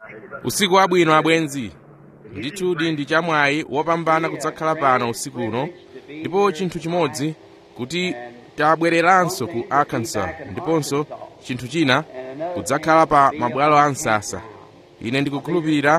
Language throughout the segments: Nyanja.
usiku wabwino abwenzi ndithudi ndi chamwayi wopambana kudzakhala pano usiku uno ndipo chinthu chimodzi kuti tabwereranso ku arkansas ndiponso chinthu china kudzakhala pa mabwalo a msasa ine ndikukhulupirira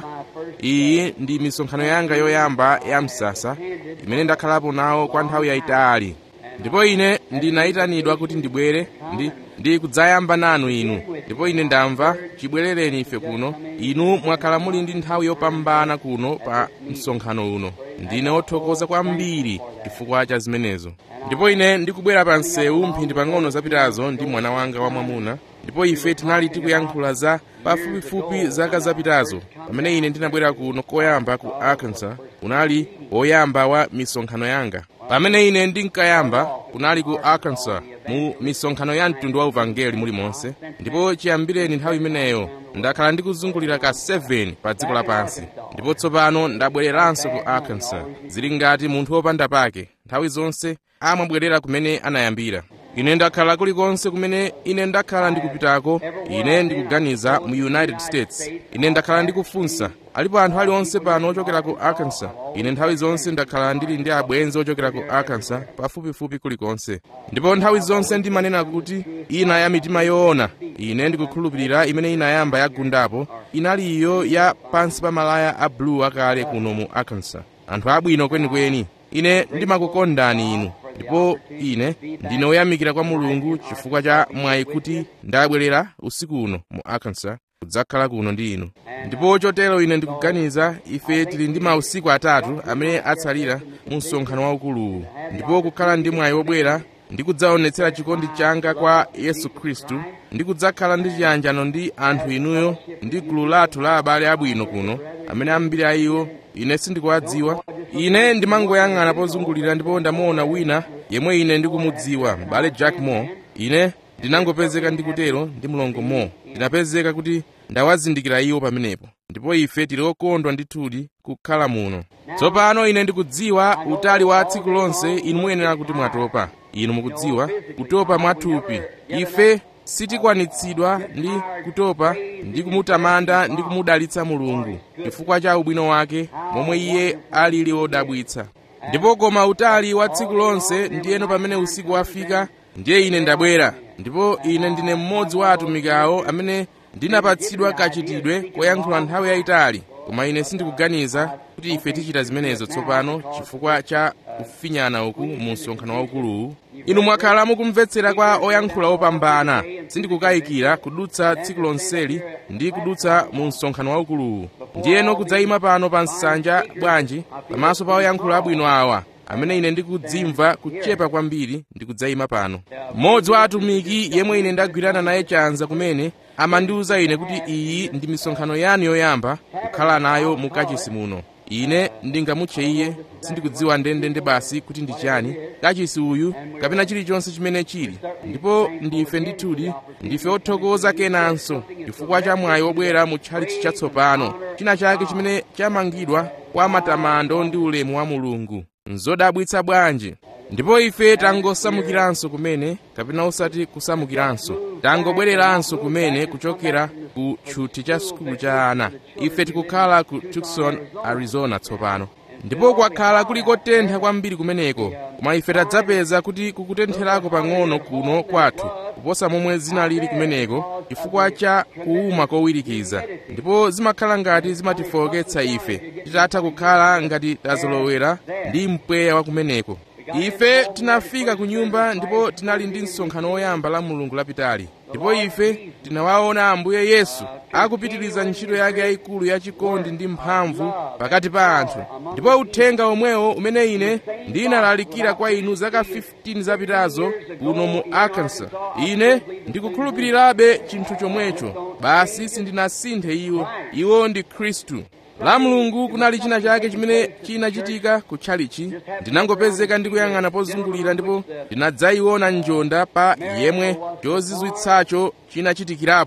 iyi ndi misonkhano yanga yoyamba ya msasa imene ndakhalapo nawo kwa nthawi yayitali ndipo ine ndinayitanidwa kuti ndibwere ndi ndi kudzayamba nanu inu ndipo ine ndamva chibwerereni ife kuno inu mwakhala muli ndi nthawi yopambana kuno pa msonkhano uno ndine wothokoza kwambiri chifukwa cha zimenezo ndipo ine ndikubwera pa msewu mphindi pang'ono zapitazo ndi mwana wanga wamwamuna ndipo ife tinali tikuyankhula za pafupifupi zaka zapitazo pamene ine ndinabwera kuno koyamba ku arkansas unali woyamba wa misonkhano yanga pamene ine ndinkayamba kunali ku arkansas mu misonkhano ya mtundu wa uvangeli mulimonse ndipo chiyambireni nthawi imeneyo ndakhala ndikuzungulira ka 7 pa dziko lapansi ndipo tsopano ndabwereranso ku arkansas zili ngati munthu wopanda pake nthawi zonse amabwerera kumene anayambira ine ndakhala kulikonse kumene ine ndakhala ndikupitako ine ndikuganiza mu united states ine ndakhala ndikufunsa alipo anthu aliwonse pano ochokera ku arkansas ine nthawi zonse ndakhala ndili ndi abwenzi ochokera ku arkansas pafupifupi kulikonse ndipo nthawi zonse ndimanena kuti ina ya mitima yoona ine ndikukhulupirira imene inayamba yagundapo inali iyo ya pansi pa malaya a blue akale kuno mu arkansas anthu abwino kwenikweni ine ndimakukondani inu ndipo ine ndine woyamikira kwa mulungu chifukwa cha mwayi kuti ndabwerera usiku uno mu arkansas kudzakhala kuno ndi inu ndipo chotero ine ndikuganiza ife tili ndi mausiku atatu amene atsalira mu msonkhano waukuluwu ndipo kukhala ndi mwayi wobwera ndi kudzaonetsera chikondi changa kwa yesu khristu ndi kudzakhala ndi chiyanjano ndi anthu inuyo ndi gulu lathu la abale abwino kuno amene ambiri a iwo ine sindikuwadziwa ine ndimangoyang'ana pozungulira ndipo ndamuona wina yemwe ine ndikumudziwa m'bale jack moore ine ndinangopezeka ndikutero ndi mlongo moore ndinapezeka kuti ndawazindikira iwo pamenepo ndipo ife tili okondwa ndithudi kukhala muno tsopano ine ndikudziwa utali wa tsiku lonse inu muyenera kuti mwatopa inu mukudziwa kutopa mwathupi ife sitikwanitsidwa ndi kutopa ndi kumutamanda ndi kumudalitsa mulungu chifukwa cha ubwino wake momwe iye alili wodabwitsa ndipo koma utali wa tsiku lonse ndiyeno pamene usiku wafika ndiye ine ndabwera ndipo ine ndine mmodzi wa atumiki awo amene ndinapatsidwa kachitidwe koyankhula nthawi yayitali koma ine sindikuganiza kuti ife tichita zimenezo tsopano chifukwa cha kufinyana uku mu msonkhano waukuluwu inu mwakhala mukumvetsera kwa oyankhula opambana sindikukayikira kudutsa tsiku lonseli ndi kudutsa mu msonkhano waukuluwu ndiyeno kudzayima pano pa nsanja bwanji pamaso pa oyankhula abwino awa amene ine ndikudzimva kuchepa kwambiri ndikudzayima pano mmodzi wa atumiki yemwe ine ndagwirana naye chanza kumene amandiwuza ine kuti iyi ndi misonkhano yanu yoyamba kukhala nayo mu kachisi muno ine ndingamutche iye sindikudziwa ndendende basi kuti ndi chani kachisi uyu kapena chilichonse chimene chili ndipo ndife ndithudi ndife othokoza kenanso chifukwa cha mwayi wobwera mu tchalitchi chatsopano china chake chimene chamangidwa kwa matamando ndi ulemu wa mulungu nzodabwitsa bwanji ndipo ife tangosamukiranso kumene kapena osati kusamukiranso tangobwereranso kumene kuchokera ku tchuthi cha sukulu cha ana ife tikukhala ku tucson arizona tsopano ndipo kwakhala kuli kotentha kwambiri kumeneko koma ife tadzapeza kuti kukutentherako pang'ono kuno kwathu kuposa momwe zinalili kumeneko chifukwa cha kuuma kowirikiza ndipo zimakhala ngati zimatifowoketsa ife titatha kukhala ngati tazolowera ndi mpweya wa kumeneko ife tinafika ku nyumba ndipo tinali ndi msonkhano woyamba la mulungu lapitali ndipo ife tinawaona ambuye yesu akupitiriza ntchito yake yayikulu yachikondi ndi mphamvu pakati pa anthu ndipo uthenga omwewo umene ine ndinalalikira kwa inu zaka 15 zapitazo kuno mu arkansas ine ndikukhulupirirabe chinthu chomwecho basi sindinasinthe iwo iwo ndi khristu la mulungu kunali china chake chimene chinachitika kutchalichi ndinangopezeka ndikuyang'ana pozungulira ndipo ndinadzayiona njonda pa yemwe chozizwitsacho chinachitikirapo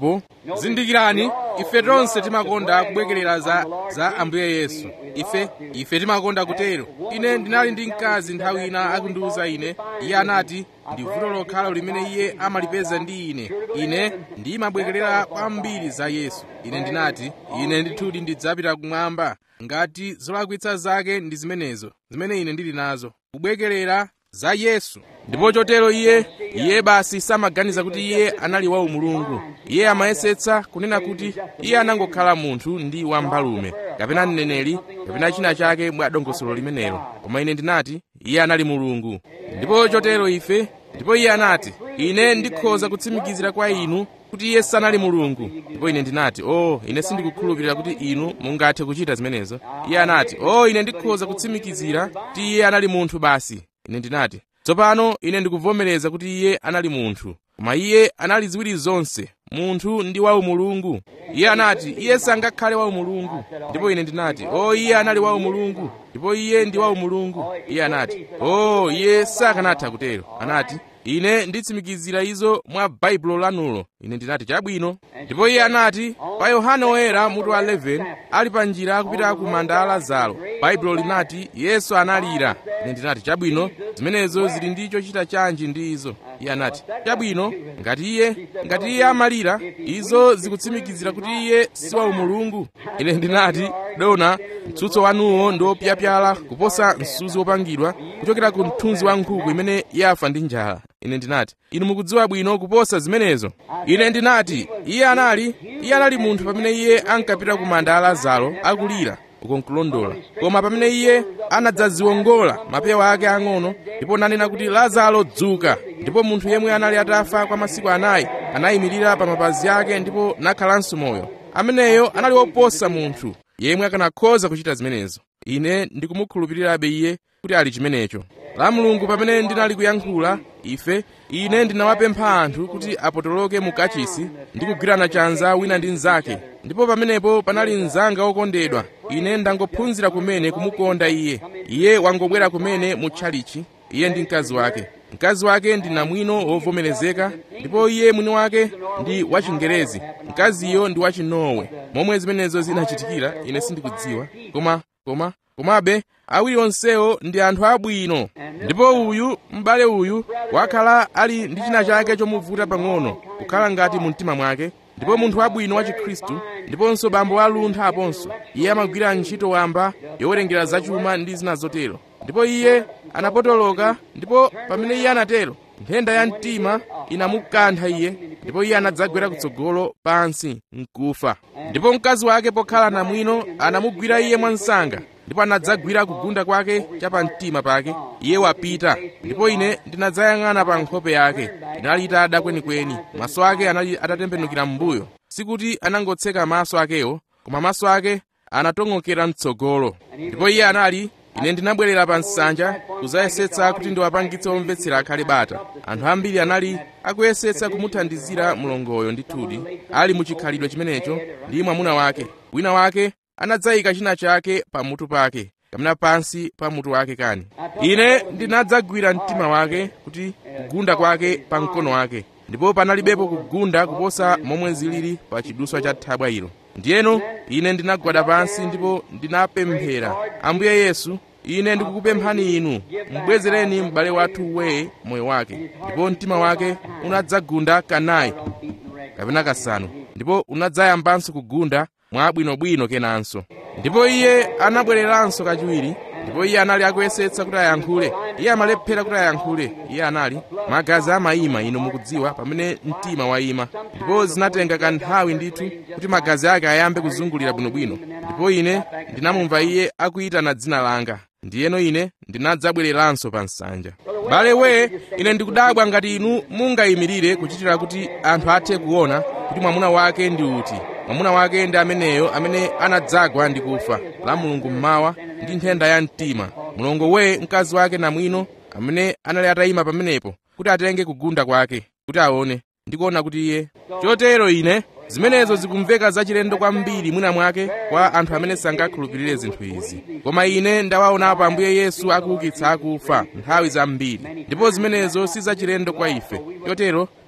zindikirani ife tonse timakonda kubwekerera za, za ambuye yesu ife ife timakonda kutero ine ndinali ndi mkazi nthawi ina akundiwuza ine iye anati ndi vuto lokhalo limene iye amalipeza ndi ine ine ndimabwekerera kwambiri za yesu ine ndinati ine ndithudi ndidzapita kumwamba ngati zolakwitsa zake ndi zimenezo zimene ine ndili nazo kubwekerera za yesu ndipo chotero iye iye basi samaganiza kuti iye anali wa umulungu iye amayesetsa kunena kuti iye anangokhala munthu ndi wambalume kapena mneneri kapena china chake mwa dongosolo limenelo koma ine ndinati iye anali mulungu ndipo chotero ife ndipo iye anati ine ndikhoza kutsimikizira kwa inu kuti iye sanali mulungu ndipo ine ndinati o oh, ine sindikukhulupirira kuti inu mungathe kuchita zimenezo iye anati o oh, ine ndikhoza kutsimikizira kuti iye anali munthu basi ine ndinati tsopano ine ndikuvomereza kuti iye anali munthu koma iye anali ziwiri zonse munthu ndi wa umulungu iye anati iye sangakhale wa umulungu ndipo ine ndinati o oh, iye anali wa umulungu ndipo iye ndi wa umulungu iye anati o oh, iye sakanatha kutero anati ine nditsimikizira izo mwa baibulo lanulo ine ndinati chabwino ndipo iye anati pa yohane woyera mutu wa 11 ali pa njira akupita ku manda a lazaro baibulo linati yesu analira ine ndinati chabwino zimenezo zili ndi chochita chanji ndi izo iye anati chabwino ngati iye ngati iye amalira izo zikutsimikizira kuti iye si wa umulungu ine ndinati dona mtsutso wanuwo ndi wopyapyala kuposa msuzi wopangidwa kuchokera ku mthunzi wa nkhuku imene yafa ndi njala ine ndinati inu mukudziwa bwino kuposa zimenezo ine ndinati iye anali iye anali munthu pamene iye ankapita ku manda a lazaro akulira uko nkulondola koma pamene iye anadzaziwongola mapewa ake ang'ono ndipo nanena kuti lazaro dzuka ndipo munthu yemwe anali atafa kwa masiku anayi anayimirira pa mapazi ake ndipo nakhalanso moyo ameneyo anali woposa munthu yemwe akanakhoza kuchita zimenezo ine ndikumukhulupirirabe iye kuti ali chimenecho la mulungu pamene ndinali kuyankhula ife ine ndinawapempha anthu kuti apotoloke mu kachisi ndi kugwirana chanza wina ndi mnzake ndipo pamenepo panali mnzanga wokondedwa ine ndangophunzira kumene kumukonda iye iye wangobwera kumene mu tchalichi iye ndi mkazi wake mkazi wake ndi namwino wovomerezeka ndipo iye mwini wake ndi wachingerezi mkaziyo ndi wachinowe momwe zimenezo zinachitikira ine sindikudziwa koma koma komabe awiri onsewo ndi anthu abwino ndipo uyu m'bale uyu wakhala ali ndi china chake chomuvuta pang'ono kukhala ngati mu mtima mwake ndipo munthu wabwino wa chikhristu ndiponso bambo aluntha aponso iye amagwira ntchito wamba yowerengera zachuma ndi zina zotero ndipo iye anapotoloka ndipo pamene iye anatero nthenda ya mtima inamukantha iye ndipo iye anadzagwera kutsogolo pansi nkufa ndipo mkazi wake pokhala namwino anamugwira iye mwansanga ndipo anadzagwira kugunda kwake cha pamtima pake iye wapita ndipo ine ndinadzayang'ana pa nkhope yake inali itada kwenikweni maso ake anali atatembenukira m'mbuyo sikuti anangotseka maso akewo koma maso ake anatong'okera mtsogolo ndipo iye anali ine ndinabwerera pa nsanja kuzayesetsa kuti ndiwapangitse omvetsera akhale bata anthu ambiri anali akuyesetsa kumuthandizira mlongoyo ndithudi ali mu chikhalidwe chimenecho ndi mwamuna wake wina wake anadzayika china chake pamutu pake kapena pansi pa mutu wake kani ine ndinadzagwira mtima wake kuti kugunda kwake pa mkono wake ndipo panalibepo kugunda kuposa momwe zilili pa chiduswa cha thabwa ilo ndiyeno ine ndinagwada pansi ndipo ndinapemphera ambuye yesu ine ndikukupemphani inu mubwezereni m'bale wathu weye moyo wake ndipo mtima wake unadzagunda kanayi kapena kasanu ndipo unadzayambanso kugunda mwabwinobwino kenanso ndipo iye anabwereranso kachiwiri ndipo iye anali akuyesetsa kuti ayankhule iye amalephera kuti ayankhule iye anali magazi amayima inu mukudziwa pamene mtima wayima ndipo zinatenga kanthawi ndithu kuti magazi ake ayambe kuzungulira bwinobwino ndipo ine ndinamumva iye akuyitana dzina langa ndiyeno ine ndinadzabwereranso pa nsanja bale we ine ndikudabwa ngati inu mungayimirire kuchitira kuti anthu athe kuona kuti mwamuna wake ndi uti mwamuna wake ndi ameneyo amene anadzagwa ndi kufa la mulungu mmawa ndi nthenda ya mtima mlongo we mkazi wake namwino amene anali atayima pamenepo kuti atenge kugunda kwake kuti aone ndikuona kuti iye chotero ine zimenezo zikumveka zachilendo kwambiri mwina mwake kwa anthu amene sangakhulupirire zinthu izi koma ine ndawaonapo ambuye yesu akuukitsa akufa nthawi zambiri ndipo zimenezo si zachilendo kwa ife chotero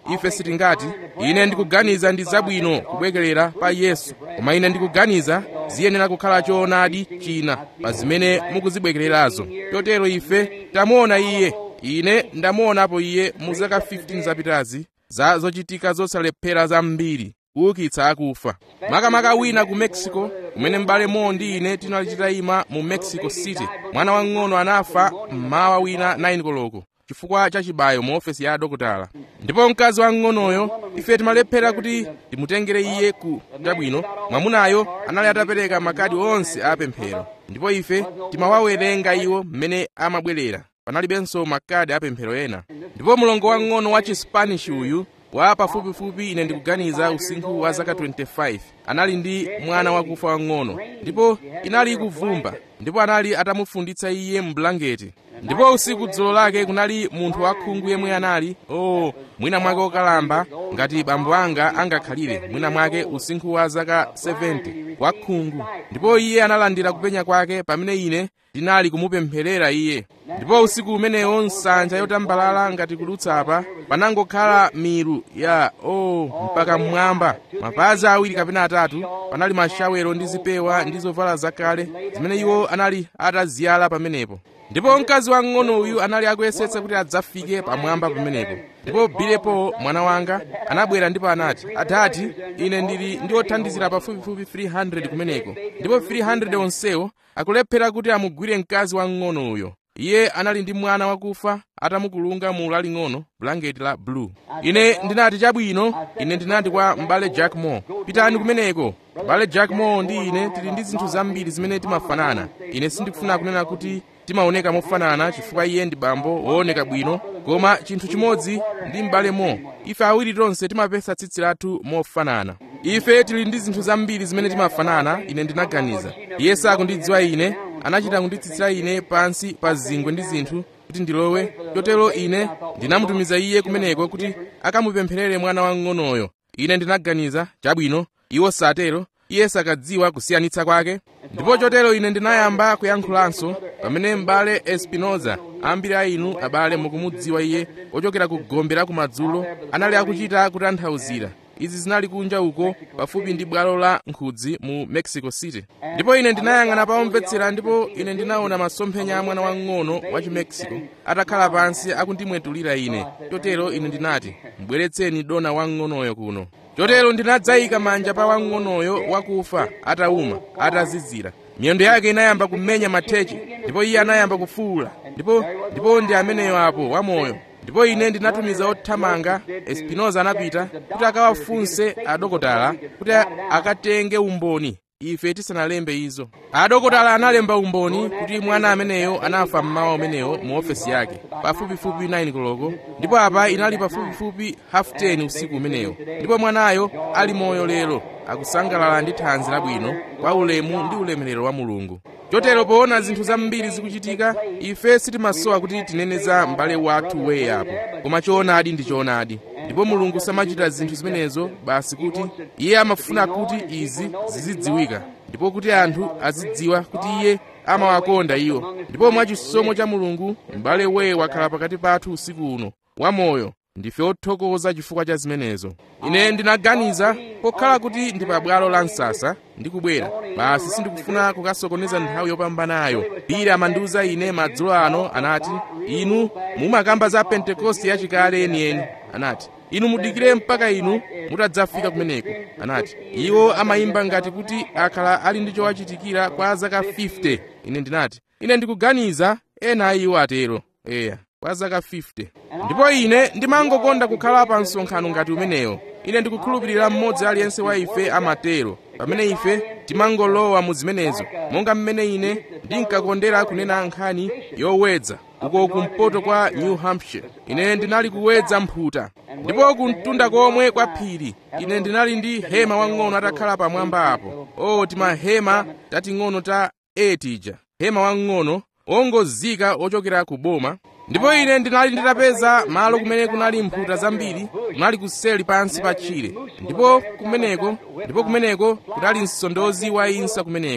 ife sitingati ine ndikuganiza ndi zabwino kubwekerera pa yesu koma ine ndikuganiza ziyenera kukhala choonadi china pa zimene mukuzibwekererazo chotero ife tamuona iye ine ndamuonapo iye mu zaka 15 zapitazi za zochitika zosalephera zambiri kuukitsa akufa makamaka wina ku mexico kumene m'bale mo ndi ine tinali titayima mu mexico city mwana wang'ono anafa mmawa wina 9 koloko chifukwa cha chibayo mu ofesi ya adokotala ndipo mkazi wang'onoyo ife timalephera kuti timutengere iye ku chabwino mwamunayo anali atapereka makadi onse a pemphero ndipo ife timawawerenga iwo mmene amabwerera panalibenso makadi apemphero ena ndipo mlongo wang'ono wa chispanish uyu wa pafupifupi ine ndikuganiza usinkhu wa zaka 25 anali ndi mwana wakufa wang'ono ndipo inali ikuvumba ndipo anali atamufunditsa iye mbulangeti ndipo usiku dzulo lake kunali munthu wakhungu yemwe anali o oh, mwina mwake okalamba ngati bambo anga angakhalire mwina mwake usinkhu wa zaka 70 wakhungu ndipo iye analandira kupenya kwake pamene ine ndinali kumupempherera iye ndipo usiku umenewo nsanja yotambalala ngati kudutsa apa panangokhala milu ya o oh, mpaka mmwamba mapazi awiri kapena atatu panali mashawero ndi zipewa ndi zovala zakale zimene iwo anali ataziyala pamenepo ndipo mkazi wang'ono uyu anali akuyesetsa kuti adzafike pamwamba pamenepo ndipo bilepo mwana wanga anabwera ndipo anati adati ine ndili ndi othandizira pafupifupi 300 kumeneko ndipo 300 onsewo akulephera kuti amugwire mkazi wang'ono uyo iye anali ndi mwana wakufa atamukulunga mu laling'ono bulangeti la blue ine ndinati chabwino ine ndinati kwa m'bale jack moore pitani kumeneko m'bale jack moore ndi ine tili ndi zinthu zambiri zimene timafanana ine sindikufuna kunena kuti timaoneka mofanana chifukwa iye ndi bambo wooneka bwino koma chinthu chimodzi ndi m'bale mo ife awiri tonse timapesa tsitsi lathu mofanana ife tili ndi zinthu zambiri zimene timafanana ine ndinaganiza iye sakundidziwa ine anachita kunditsitsira ine pansi pa zingwe ndi zinthu kuti ndilowe chotero ine ndinamutumiza iye kumeneko kuti akamupempherere mwana wang'onoyo ine ndinaganiza chabwino iwo satero iye sakadziwa kusiyanitsa kwake ndipo chotero ine ndinayamba kuyankhulanso pamene m'bale espinoza ambiri a inu abale mukumudziwa iye ochokera ku gombe la kumadzulo anali akuchita kutanthauzira izi zinali kunja uko pafupi ndi bwalo la nkhudzi mu mexico city ndipo ine ndinayang'ana paomvetsera ndipo ine ndinaona masomphenya a mwana wang'ono wa chimexico atakhala pansi akundimwetulira ine chotero ine ndinati mbweretseni dona wang'onoyo kuno chotero ndinadzayika manja pa wang'onoyo wakufa atawuma atazizira miyendo yake inayamba kumenya mathechi ndipo iye anayamba kufuwula ndipo ndipo ndi ameneyo apo wamoyo ndipo ine ndinatumiza othamanga espinoza anapita kuti akawafunse adokotala kuti akatenge umboni ife tisanalembe izo adokotala analemba umboni kuti mwana ameneyo anafa mmawa umenewo mu ofesi yake pafupifupi 9 koloko ndipo apa inali pafupifupi half 10 usiku umenewo ndipo mwanayo ali moyo lero akusangalala ndi thanzi labwino kwa ulemu ndi ulemerero wa mulungu chotero poona zinthu zambiri zikuchitika ife sitimasowa kuti tinene za m'bale wathu weye apo koma choonadi ndi choonadi ndipo mulungu samachita zinthu zimenezo basi kuti iye amafuna kuti izi zizidziwika ndipo kuti anthu azidziwa kuti iye amawakonda iwo ndipo mwachisomo cha mulungu m'bale weye wakhala pakati pathu usiku uno wamoyo ndife othokoza chifukwa cha zimenezo ine ndinaganiza pokhala kuti ndi pabwalo la msasa ndikubwera basi sindikufuna kukasokoneza nthawi yopambanayo bili amandiuza ine madzulo ano anati inu mumakamba za pentekoste yachikale yeniyeni anati inu mudikire mpaka inu mutadzafika kumeneko anati iwo amayimba ngati kuti akhala ali ndi chowachitikira kwa zaka 50 ine ndinati ine ndikuganiza ena a iwo atero eya kwa zaka 50 ndipo ine ndimangokonda kukhala pa msonkhano ngati umenewo ine ndikukhulupirira mmodzi aliyense wa ife amatero pamene ife timangolowa mu zimenezo monga mmene ine ndinkakondera kunena nkhani yowedza uko kumpoto kwa new hampshire ine ndinali kuwedza mphuta ndipo kumtunda komwe kwa phiri ine ndinali ndi hema wang'ono atakhala pamwamba apo o timahema tating'ono ta 8 tija hema wang'ono wongozika ochokera ku boma ndipo ine ndinali nditapeza malo kumene kunali mphuta zambiri kunali kuseli pansi pa tchire ndipo kumeneko ndipo kumeneko kunali msondozi wa insa kumeneko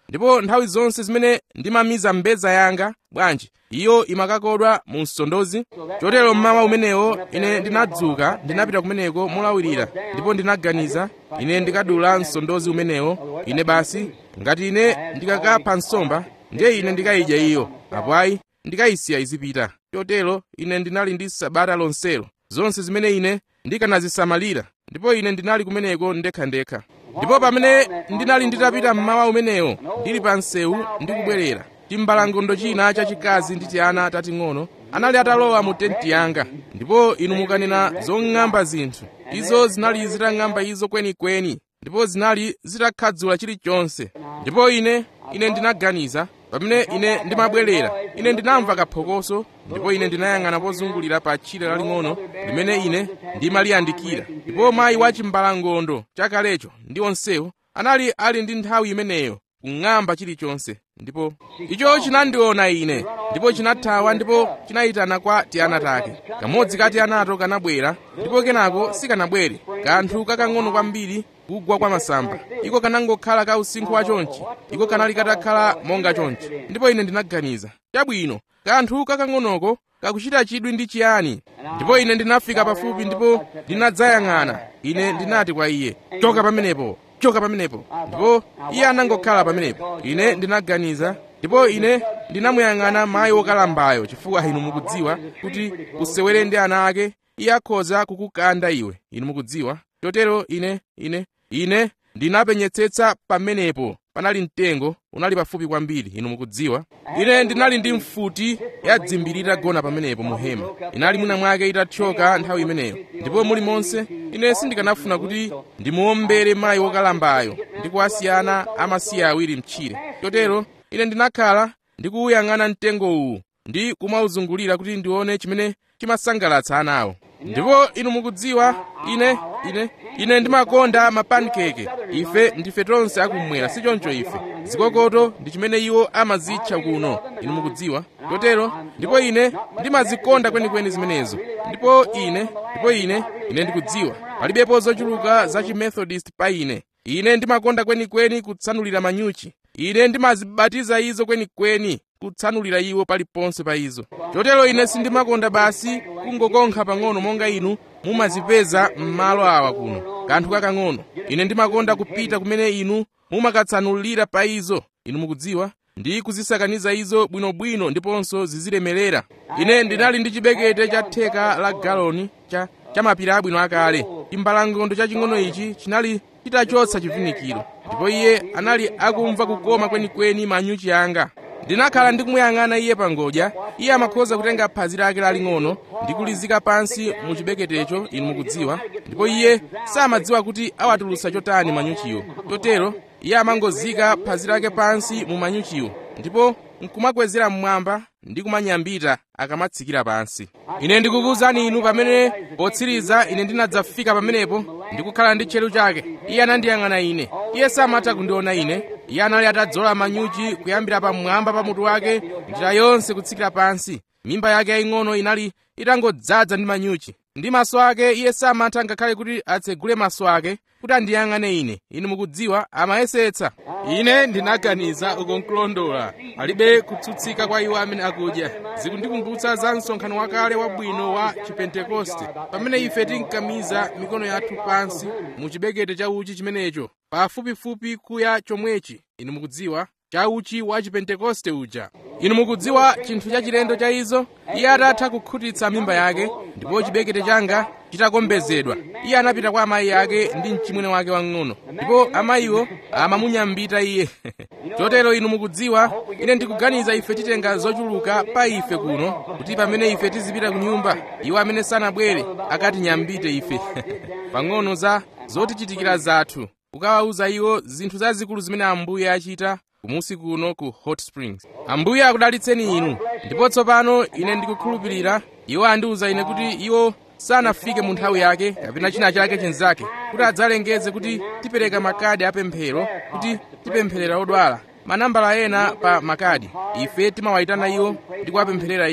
ndipo nthawi zonse zimene ndimamiza mbedza yanga bwanji iyo imakakodwa mu msondozi chotero mmawa umenewo ine ndinadzuka ndinapita kumeneko molawirira ndipo ndinaganiza ine ndikadula msondozi umenewo ine basi ngati ine ndikakapha nsomba ndiye ine ndikayidya iyo apo ayi ndikayisiya izipita chotero ine ndinali ndi sabata lonselo zonse zimene ine ndikanazisamalira ndipo ine ndinali kumeneko ndekhandekha ndipo pamene ndinali nditapita mmawa umenewo ndili pa msewu ndikubwerera timbalangondo china chachikazi ndi tiana tating'ono anali atalowa mu tenti yanga ndipo inu mukanena zong'amba zinthu izo zinali zitang'amba izo kwenikweni ndipo zinali zitakhadzula chilichonse ndipo ine ine ndinaganiza pamene ine ndimabwerera ine ndinamva kaphokoso ndipo ine ndinayang'ana pozungulira pa tchire laling'ono limene ine ndimaliyandikira ndipo mayi wa chimbalangondo chakalecho ndi onsewo anali ali ndi nthawi imeneyo kung'amba chilichonse ndipo icho chinandiona ine ndipo chinathawa ndipo chinayitana kwa tiana take kamodzi ka tianato kanabwera ndipo kenako sikanabwere kanthu kakang'ono kwambiri kugwa kwa masamba iko kanangokhala ka usinkhu wa chonchi iko kanali katakhala monga chonchi ndipo ine ndinaganiza chabwino kanthu kakang'onoko kakuchita chidwi ndi chiyani ndipo ine ndinafika pafupi ndipo ndinadzayang'ana ine ndinati kwa iye choka pamenepo choka pamenepo ndipo iye anangokhala pamenepo ine ndinaganiza ndipo ine ndinamuyang'ana mayi wokalambayo chifukwa inu mukudziwa kuti usewere ndi ana ake iye akhoza kukukanda iwe inu mukudziwa chotero ine ine ine ndinapenyetsetsa pamenepo panali mtengo unali pafupi kwambiri inu mukudziwa ine ndinali ndi mfuti yadzimbiri itagona pamenepo mu hema inali mwina mwake itathyoka nthawi imeneyo ndipo mulimonse ine sindikanafuna kuti ndimuombere mayi wokalambayo ndi kuwasiyana amasiye awiri mtchire chotero ine ndinakhala ndikuwuyang'ana mtengo uwu ndi kumawuzungulira kuti ndione chimene chimasangalatsa anawo ndipo inu mukudziwa ine ine ine ndimakonda mapankeke ife ndife tonse akumwera si choncho ife zikokoto ndi chimene iwo amazitcha kuno inu mukudziwa chotero ndipo ine ndimazikonda kwenikweni zimenezo ndipo ine ndipo ine ine ndikudziwa palibepo zochuluka za chimethodist pa ine ine ndimakonda kwenikweni kutsanulira manyuchi ine ndimazibatiza izo kwenikweni kutsanulira iwo paliponse pa izo chotero ine sindimakonda basi kungokonkha pang'ono monga inu mumazipeza m'malo awa kuno kanthu kakang'ono ine ndimakonda kupita kumene inu mumakatsanulira pa izo inu mukudziwa ndi kuzisakaniza izo bwinobwino ndiponso zizilemerera ine ndinali ndi chibekete cha theka la galoni cha cha mapira abwino akale chimbalangondo chaching'ono ichi chinali chitachotsa chivinikiro ndipo iye anali akumva kukoma kwenikweni manyuchi anga ndinakhala ndikumuyang'ana iye pangodya iye amakhoza kutenga phazi lake laling'ono ndi kulizika pansi mu chibeketecho inu mukudziwa ndipo iye samadziwa kuti awatulutsa chotani manyuchiwo chotero iye amangozika phazi lake pansi mu manyuchiwo ndipo nkumakwezera mmwamba ndi kumanyambita akamatsikira pansi ine ndikukuwuzani inu pamene potsiriza ine ndinadzafika pamenepo ndikukhala ndi tcheru chake iye anandiyang'ana ine iye samatha kundiona ine iye anali atadzola manyuchi kuyambira pamwamba pa mutu wake njira yonse kutsikira pansi mimba yake yaying'ono inali itangodzaza ndi manyuchi ndi maso ake iye samatha ngakhale kuti atsegule maso ake kuti andiyang'ane ine inu mukudziwa amayesetsa ine ndinaganiza ukonkulondola alibe kutsutsika kwa iwo amene akudya zikundikumbutsa za msonkhano wakale wabwino wa chipentekoste pamene ife tinkamiza mikono yathu pansi mu chibekete cha uchi chimenecho pafupifupi kuya chomwechi inu mukudziwa cha uchi wa chipentekoste uja inu mukudziwa chinthu chachilendo cha izo iye atatha kukhutitsa mimba yake ndipo chibekete changa chitakombezedwa iye anapita kwa amayi ake ndi mchimwene wake wang'ono ndipo amayiwo amamunyambita iye chotero inu mukudziwa ine ndikuganiza ife titenga zochuluka pa ife kuno kuti pamene ife tizipita ku nyumba iwo amene sanabwere akatinyambite ife pang'ono za zotichitikira zathu kukawawuza iwo zinthu zazikulu zimene ambuye achita kumusi kuno ku hot springs ambuye akudalitseni inu ndipo tsopano ine ndikukhulupirira iwo andiwuza ine kuti iwo sanafike mu nthawi yake kapena china chake chinzake kuti adzalengeze kuti tipereka makadi apemphero kuti tipempherera odwala manambala ena pa makadi ife timawayitana iwo ndi kuwapempherera iwo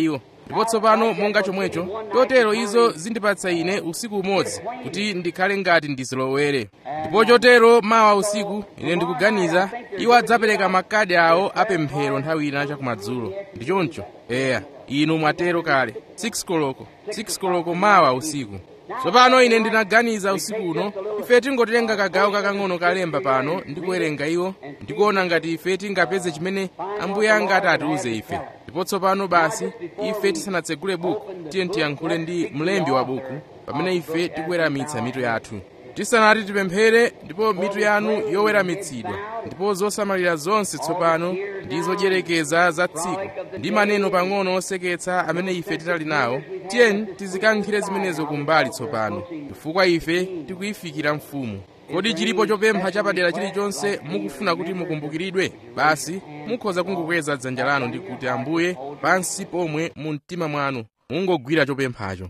ndipo tsopano monga chomwecho chotero izo zindipatsa ine usiku umodzi kuti ndikhale ngati ndizilowere ndipo chotero mawa usiku ine ndikuganiza iwo adzapereka makadi awo apemphero nthawi ina chakumadzulo ndi choncho eya inu mwatero kale 6 koloko 6 koloko mawa usiku tsopano ine ndinaganiza usiku uno ife tingotenga kagawo kakang'ono kalemba pano ndi kuwerenga iwo ndikuona ngati ife tingapeze chimene ambuye angati atiuze ife ndipo tsopano basi ife tisanatsegule buku tiye tiyankhule ndi mlembi wa buku pamene ife tikuweramitsa mitu yathu tisanati tipemphere ndipo mitu yanu yoweramitsidwa ndipo zosamalira zonse tsopano ndi zodyereka za tsiku ndi maneno pang'ono oseketsa amene ife titali nawo tiyeni tizikankhire zimenezo kumbali tsopano chifukwa ife tikuyifikira mfumu kodi chilipo chopempha chapadera chilichonse mukufuna kuti mukumbukiridwe basi mukhoza kungokweza dzanja lanu ndi kuti ambuye pansi pomwe mu mtima mwanu mungogwira chopemphacho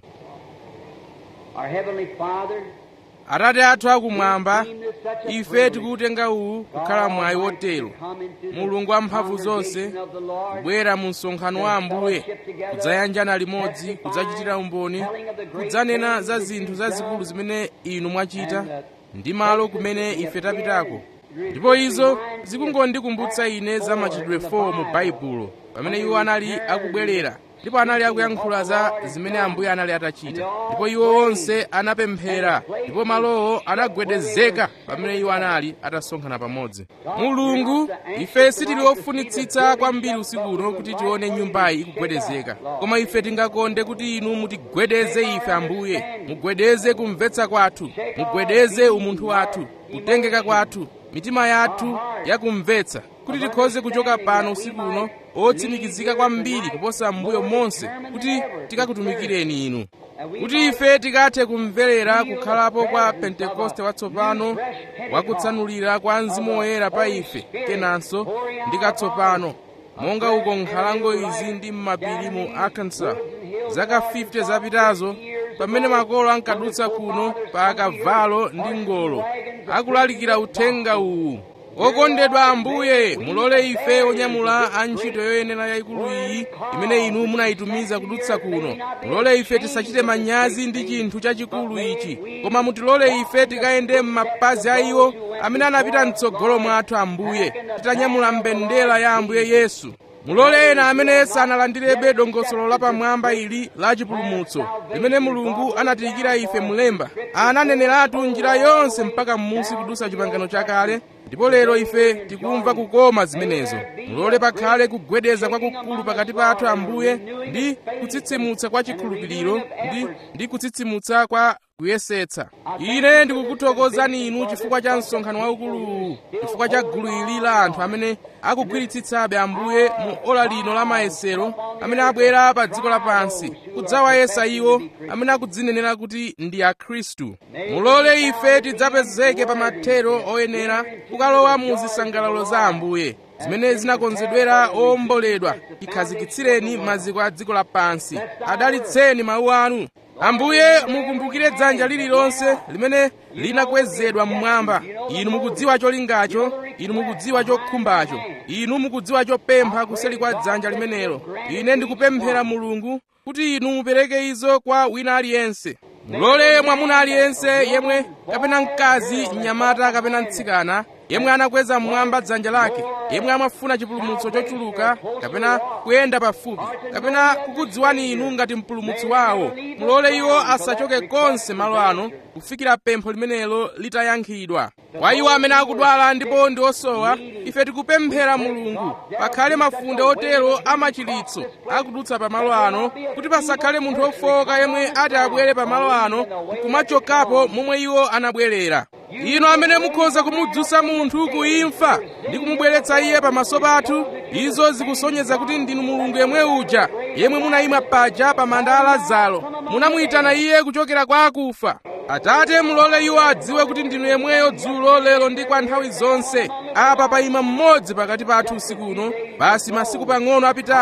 Our Heavenly Father, atate athu akumwamba ife tikuutenga uwu kukhala mwayi wotero mulungu wamphamvu zonse kubwera mu msonkhano wa ambuye kudzayanjana limodzi kudzachitira umboni kudzanena za zinthu zazikulu zimene inu mwachita ndi malo kumene ife tapitako ndipo izo zikungondikumbutsa ine za machitidwe 4 mu baibulo pamene iwo anali akubwerera ndipo anali akuyankhula za zimene ambuye anali atachita ndipo iwo onse anapemphera ndipo malowo anagwedezeka pamene iwo anali atasonkhana pamodzi mulungu ife sitili ofunitsitsa kwambiri usiku uno kuti tione nyumbayi ikugwedezeka koma ife tingakonde kuti inu mutigwedeze ife ambuye mugwedeze kumvetsa kwathu mugwedeze umunthu wathu kutengeka kwathu mitima yathu yakumvetsa kuti tikhoze kuchoka pano usiku uno otsimikizika kwambiri kuposa m'mbuyo monse kuti tikakutumikireni inu kuti ife tikathe kumverera kukhalapo kwa pentekoste watsopano wakutsanulira kwa mzimu woyera pa ife kenanso ndi katsopano monga uko nkhalango izi ndi m'mapiri mu arkansas zaka 50 zapitazo pamene makolo ankadutsa kuno pa akavalo ndi ngolo akulalikira uthenga uwu okondedwa ambuye mulole ife onyamula antchito yoyenera yayikulu iyi imene inu munayitumiza kudutsa kuno mulole ife tisachite manyazi ndi chinthu chachikulu ichi koma mutilole ife tikayende m'mapazi a iwo amene anapita mtsogolo mwathu ambuye titanyamula mbendera ya ambuye yesu mulole ena amene sanalandirebe dongosolo lapamwamba ili la chipulumutso limene mulungu anatiyikira ife mulemba ananeneratu njira yonse mpaka m'musi kudusa chipangano chakale ndipo lero ife tikumva kukoma zimenezo mulole pakhale kugwedeza kwakukulu pakati pathu ambuye ndi kutsitsimutsa kwa chikhulupiriro ndi, ndi kutsitsimutsa kwa kuyesetsa ine ndikukuthokozani inu chifukwa cha msonkhano waukuluwu chifukwa cha gulu ili la anthu amene akugwiritsitsabe ambuye mu ola lino la mayesero amene abwera pa dziko lapansi kudzawayesa iwo amene akudzinenera kuti ndi akhristu mulole ife tidzapezeke pa mathero oyenera kukalowa mu zisangalalo za ambuye zimene zinakonzedwera owomboledwa ikhazikitsireni maziko a dziko lapansi adalitseni mawu anu ambuye mukumbukire dzanja lililonse limene linakwezedwa mmwamba inu mukudziwa cholingacho inu mukudziwa chokhumbacho inu mukudziwa chopempha kuseli kwa dzanja limenelo ine ndikupemphera mulungu kuti inu mupereke izo kwa wina aliyense mulole mwamuna aliyense yemwe kapena mkazi mnyamata kapena mtsikana yemwe anakweza mmwamba dzanja lake yemwe amafuna chipulumutso chochuluka kapena kuyenda pafupi kapena kukudziwani inu ngati mpulumutsi wawo mulole iwo asachoke konse malo ano kufikira pempho limenelo litayankhidwa kwa iwo amene akudwala ndipo ndi osowa ife tikupemphera mulungu pakhale mafunde otero amachiritso akudutsa pamalo ano kuti pasakhale munthu ofowoka yemwe ati abwere pamalo ano nkumachokapo momwe iwo anabwerera inu amene mukhoza kumudzutsa munthu kuimfa ndi kumubweretsa iye pamaso pathu izo zikusonyeza kuti ndinu mulungu yemwe uja yemwe munayima paja pa manda a lazaro munamuyitana iye kuchokera kwa akufa atate mulole iwo adziwe kuti ndinu yemweyo dzulo lero ndi kwa nthawi zonse apa payima mmodzi pakati pathu usiku uno basi masiku pang'ono apitawo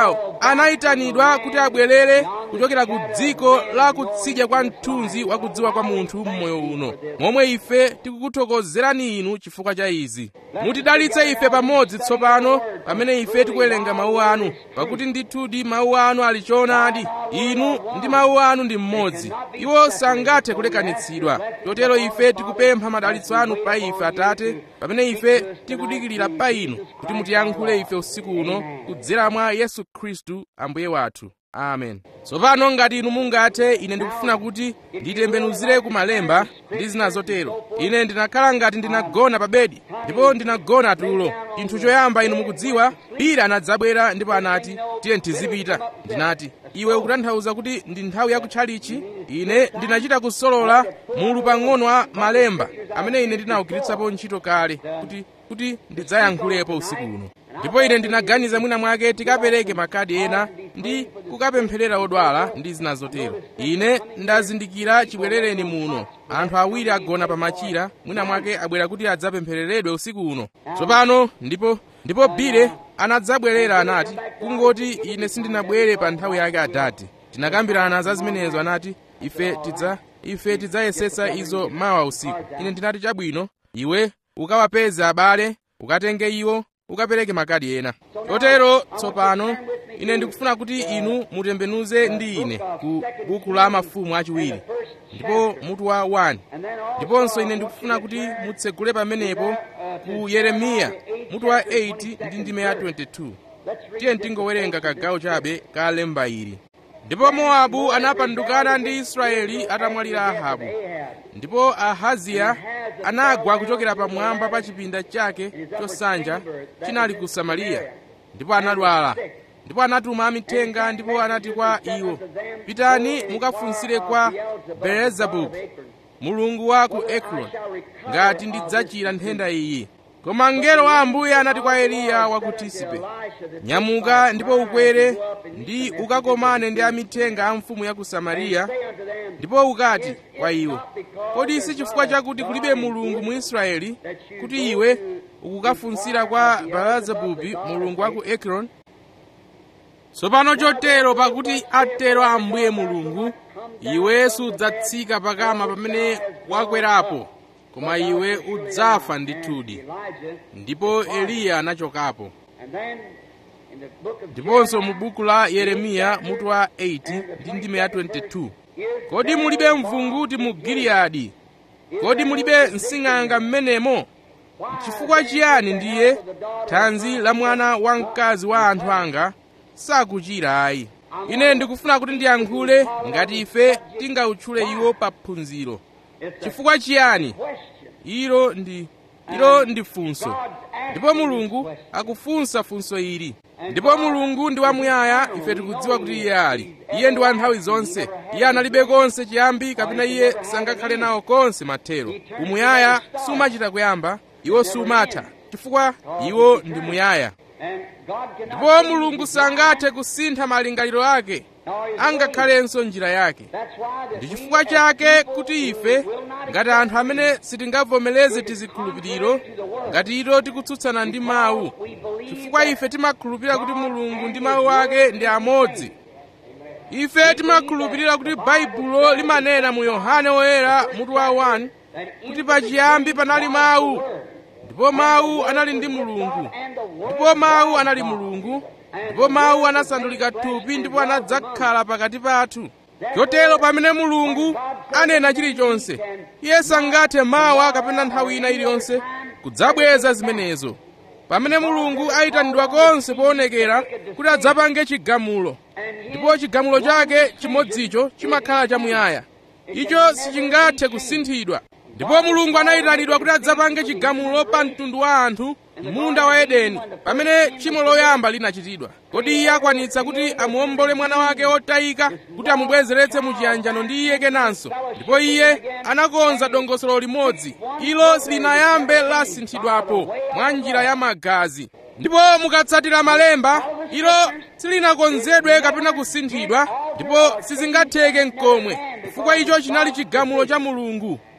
anayitanidwa kuti abwerere kuchokera ku dziko la kutsidya kwa mthunzi wa kudziwa kwa munthu mmoyo uno momwe ife tikukuthokozerani inu chifukwa cha izi mutidalitse ife pamodzi tsopano pamene ife tikuwerenga mawu anu pakuti ndithudi mawu anu ali choonadi inu ndi mawu anu ndi mmodzi iwo sangathe kulekanitsidwa chotero ife tikupempha madalitso anu pa ife atate pamene ife tikudikirira pa inu kuti mutiyankhule ife usiku uno kudzera mwa yesu khristu ambuye wathu amen tsopano ngati inu mungathe ine ndikufuna kuti nditembenuzire ku malemba ndi zina zotero ine ndinakhala ngati ndinagona pa bedi ndipo ndinagona tulo chinthu choyamba inu mukudziwa pira anadzabwera ndipo anati tiye tizipita ndinati iwe ukutanthauza kuti ndi nthawi yakutchalichi ine ndinachita kusolola mulu pang'ono wa malemba amene ine ndinawugwiritsapo ntchito kale kuti kuti ndidzayankhulepo usiku uno ndipo ine ndinaganiza mwina mwake tikapereke makadi ena ndi kukapempherera odwala ndi zina zotero ine ndazindikira chibwerereni muno anthu awiri agona pa machira mwina mwake abwera kuti adzapemphereredwe usiku uno tsopano ndipo ndipo bile anadzabwerera anati kungoti ine sindinabwere pa nthawi yake adati tinakambirana za zimenezo anati ife tidza ife tidzayesetsa izo mawa usiku ine ndinati chabwino iwe ukawapeze abale ukatenge iwo ukapereke makadi ena chotero tsopano ine ndikufuna kuti inu mutembenuze ndi ine ku buku la mafumu achiwiri ndipo mutu wa 1 ndiponso ine ndikufuna kuti mutsegule pamenepo ku yeremiya mutu wa 8 ndi ndime ya 22 tiye tingowerenga kagawo chabe ka lemba ili ndipo mowabu anapandukana ndi israeli atamwalira ahabu ndipo ahaziya anagwa kuchokera pamwamba pa chipinda chake chosanja chinali ku samariya ndipo anadwala ndipo anatuma amithenga ndipo anati kwa iwo pitani mukafunsire kwa beelzebubu mulungu wa ku ekroni ngati ndidzachira nthenda iyi koma mngelo wa ambuye anati kwa eliya wa ku tisibe nyamuka ndipo ukwere ndi ukakomane ndi amithenga a mfumu ya ku samariya ndipo ukati kwa iwo kodi si chifukwa chakuti kulibe mulungu mu israeli kuti iwe ukukafunsira kwa beelzebubi mulungu wa ku ekroni tsopano chotero pakuti atero ambuye mulungu iwe sudzatsika pakama pamene wakwerapo koma iwe udzafa ndithudi ndipo eliya anachokapo ndiponso mu buku la yeremiya mutu wa 8 ndi ndime ya 22 kodi mulibe mvunguti mu giliyadi kodi mulibe msing'anga m'menemo chifukwa chiyani ndiye thanzi la mwana wamkazi wa anthu anga sakuchira ayi ine ndikufuna kuti ndiyankhule ngati ife tingawutchule iwo pa phunziro chifukwa chiyani ilo ndi ilo ndi funso ndipo mulungu akufunsa funso ili ndipo mulungu ndi wamuyaya ife tikudziwa kuti iye ali iye ndi wa nthawi zonse iye analibe konse chiyambi kapena iye sangakhale nawo konse mathero umuyaya sumachita kuyamba iwo sumatha chifukwa iwo ndi muyaya ndipo mulungu sangathe kusintha malingaliro ake angakhalenso njira yake ndi chifukwa chake kuti ife ngati anthu amene sitingavomereze tizikhulupiriro ngati ito tikutsutsana ndi mawu chifukwa ife timakhulupirira kuti mulungu ndi mawu ake ndi amodzi ife timakhulupirira kuti baibulo limanena mu yohane woyera mutu wa 1 kuti pachiyambi panali mawu ndipo mawu anali ndi mulungu ndipo mawu anali mulungu ndipo mawu anasandulika thupi ndipo anadzakhala pakati pathu chotero pamene mulungu anena chilichonse iye sangathe mawa kapena nthawi ina iliyonse kudzabweza zimenezo pamene mulungu ayitanidwa konse poonekera kuti adzapange chigamulo ndipo chigamulo chake chimodzicho chimakhala chamuyaya icho sichingathe kusinthidwa ndipo mulungu anayitanidwa kuti adzapange chigamulo pa mtundu wa anthu munda wa edeni pamene tchimo loyamba linachitidwa kodi iye akwanitsa kuti amuombole mwana wake wotayika kuti amubwezeretse mu chiyanjano ndi iye kenanso ndipo iye anakonza dongosolo limodzi ilo silinayambe lasinthidwapo mwa njira ya magazi ndipo mukatsatira malemba ilo silinakonzedwe kapena kusinthidwa ndipo sizingatheke mkomwe chifukwa icho chinali chigamulo cha mulungu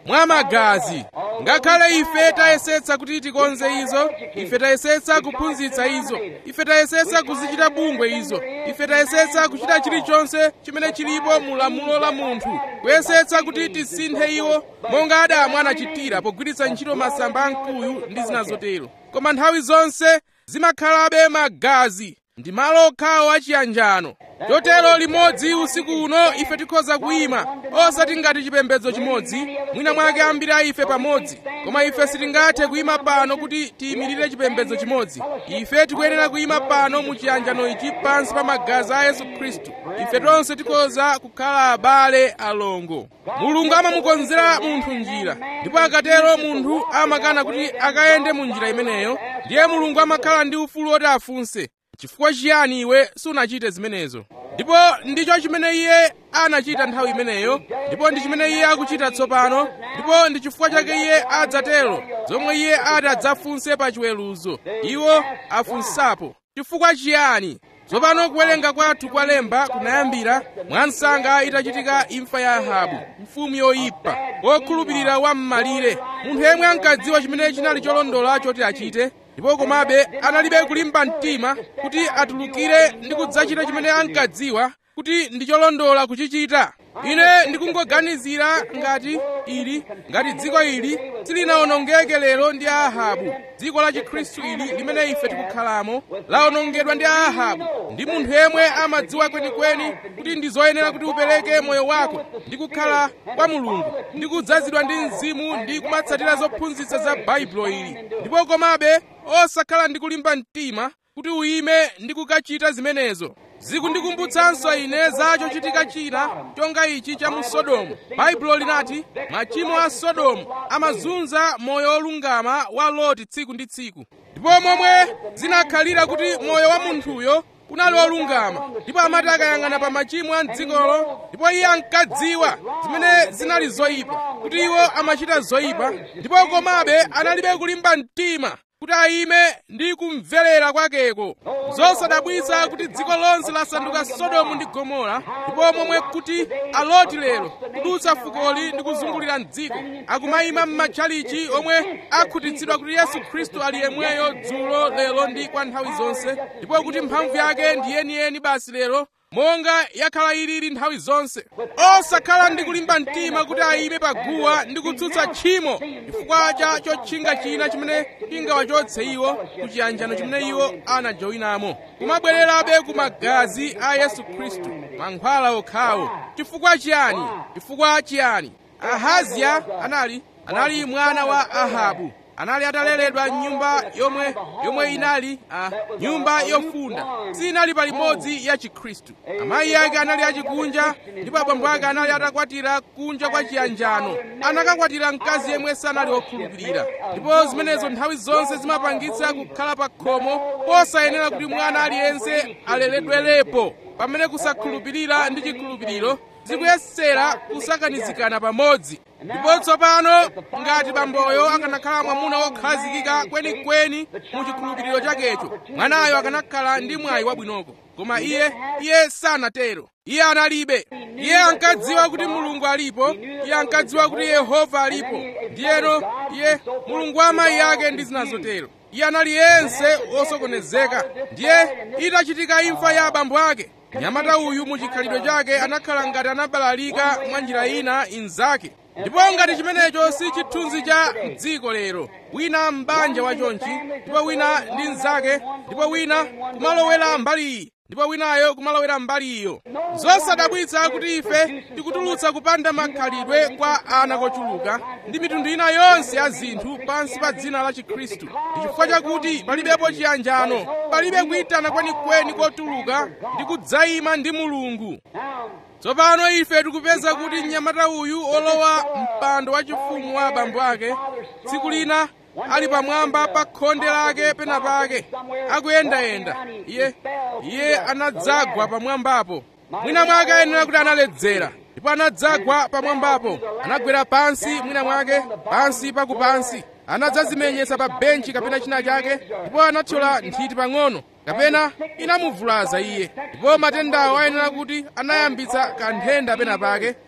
mwa magazi ngakhale ife tayesetsa kuti tikonze izo ife tayesetsa kuphunzitsa izo ife tayesetsa kuzichita bungwe izo ife tayesetsa kuchita chilichonse chimene chilipo mu lamulo la munthu kuyesetsa kuti tisinthe iwo monga adamu anachitira pogwiritsa ntchito masamba a mkuyu ndi zina zotero koma nthawi zonse zimakhalabe magazi ndi malo okhawo achiyanjano chotero limodzi usiku uno ife tikhoza kuyima osati ngati chipembedzo chimodzi mwina mwake ambiri a ife pamodzi koma ife sitingathe kuyima pano kuti tiyimirire chipembedzo chimodzi ife tikuyenera kuyima pano mu chiyanjano ichi pansi pa magazi a yesu khristu ife tonse tikhoza kukhala abale alongo mulungu amamukonzera munthu njira ndipo akatero munthu amakana kuti akayende mu njira imeneyo ndiye mulungu amakhala ndi ufulu woti afunse chifukwa chiyani iwe sunachite zimenezo ndipo ndicho chimene iye anachita nthawi imeneyo ndipo ndi chimene iye akuchita tsopano ndipo ndi chifukwa chake iye adzatero zomwe iye ati adzafunse pa chiweruzo iwo afunsapo chifukwa chiyani tsopano kuwerenga kwathu kwa lemba kunayambira mwansanga itachitika imfa ya ahabu mfumu yoyipa wokhulupirira wam'malire munthu yemwe ankadziwa chimene chinali cholondola choti achite ndipo komabe analibe kulimba mtima kuti atulukire ndi kudzachita chimene ankadziwa kuti ndi cholondola kuchichita ine ndikungoganizira ngati ili ngati dziko ili silinawonongeke lero ndi ahabu dziko la chikhristu ili limene ife tikukhalamo lawonongedwa ndi ahabu ndi munthu yemwe amadziwa kwenikweni kuti ndi zoyenera kuti upereke moyo wako ndi kukhala kwa mulungu ndi kudzazidwa ndi mzimu ndi kumatsatira zophunzitsa za baibulo ili ndipo komabe osakhala ndi kulimba mtima kuti uyime ndi kukachita zimenezo zikundikumbutsanso ine za chochitika china chonga ichi cha mu sodomu baibulo linati machimo a sodomu amazunza moyo wolungama wa loti tsiku ndi tsiku ndipo momwe zinakhalira kuti moyo wa munthuyo unali wolungama ndipo amati akayang'ana pa machimo a mdzikolo ndipo iye ankadziwa zimene zinali zoyipa kuti iwo amachita zoyipa ndipo komabe analibe kulimba mtima kuti ayime ndi kumverera kwakeko zosadabwitsa kuti dziko lonse lasanduka sodomu ndi gomora ndipo momwe kuti aloti lero kudutsa fukoli ndi kuzungulira mdziko akumayima m'matchalichi omwe akhutitsidwa kuti yesu khristu ali yemweyo dzulo lero ndi kwa nthawi zonse ndipo kuti mphamvu yake ndi yeniyeni basi lero monga yakhala ilili nthawi zonse osakhala ndi kulimba mtima kuti ayime paguwa ndi kutsutsa tchimo chifukwa cha chotchinga china chimene chingawachotse iwo ku chiyanjano chimene iwo anajoyinamo kumabwererabe ku magazi a yesu khristu mankhwala okhawo chifukwa chiyani chifukwa chiyani ahaziya anali anali mwana wa ahabu anali ataleredwa nyumba yomwe yomwe inali a nyumba yofunda sinali palimodzi ya chikhristu amayi ake anali achikunja ndipo abambo ake anali atakwatira kunja kwa chiyanjano anakakwatira mkazi yemwe sanali wokhulupirira ndipo zimenezo nthawi zonse zimapangitsa kukhala pa khomo posayenera kuti mwana aliyense aleredwerepo pamene kusakhulupirira ndi chikhulupiriro zikuyesera kusakanizikana pamodzi ndipo tsopano ngati bamboyo akanakhala mwamuna wokhazikika kwenikweni mu chikhulupiriro chakecho mwanayo akanakhala ndi mwayi wabwinoko koma iye iye sanatero iye analibe iye ankadziwa kuti mulungu alipo iye ankadziwa kuti yehova alipo ndiyeno iye mulungu wa amayi ake ndi zina zotero iye anali yense wosokonezeka ndiye itachitika imfa ya abambo ake mnyamata uyu mu chikhalidwe chake anakhala ngati anabalalika mwa njira ina inzake ndipo ngati chimenecho si chithunzi cha mdziko lero wina m'banja wachonchi ndipo wina ndi mnzake ndipo wina kumalowera mbali iyi ndipo winayo kumalowera mbali iyo zosadabwitsa kuti ife tikutulutsa kupanda makhalidwe kwa ana kochuluka ndi mitundu ina yonse ya zinthu pansi pa dzina la chikhristu ndi chifukwa chakuti palibepo chiyanjano palibe kuyitana kwenikweni kotuluka ndi kudzayima ndi mulungu tsopano ife tikupeza kuti mnyamata uyu olowa mpando wachifumu wa abambo ake tsiku lina ali pamwamba pa khonde lake pena pake akuyendayenda iye iye anadzagwa pamwambapo mwina mwake ayenera kuti analedzera ndipo anadzagwa pamwambapo anagwera pansi mwina mwake pansi pakupansi anadzazimenyetsa pa benchi kapena china chake ndipo anathyola nthiti pang'ono kapena inamuvulaza iye ndipo matendawo ayenera kuti anayambitsa kanthenda pena pake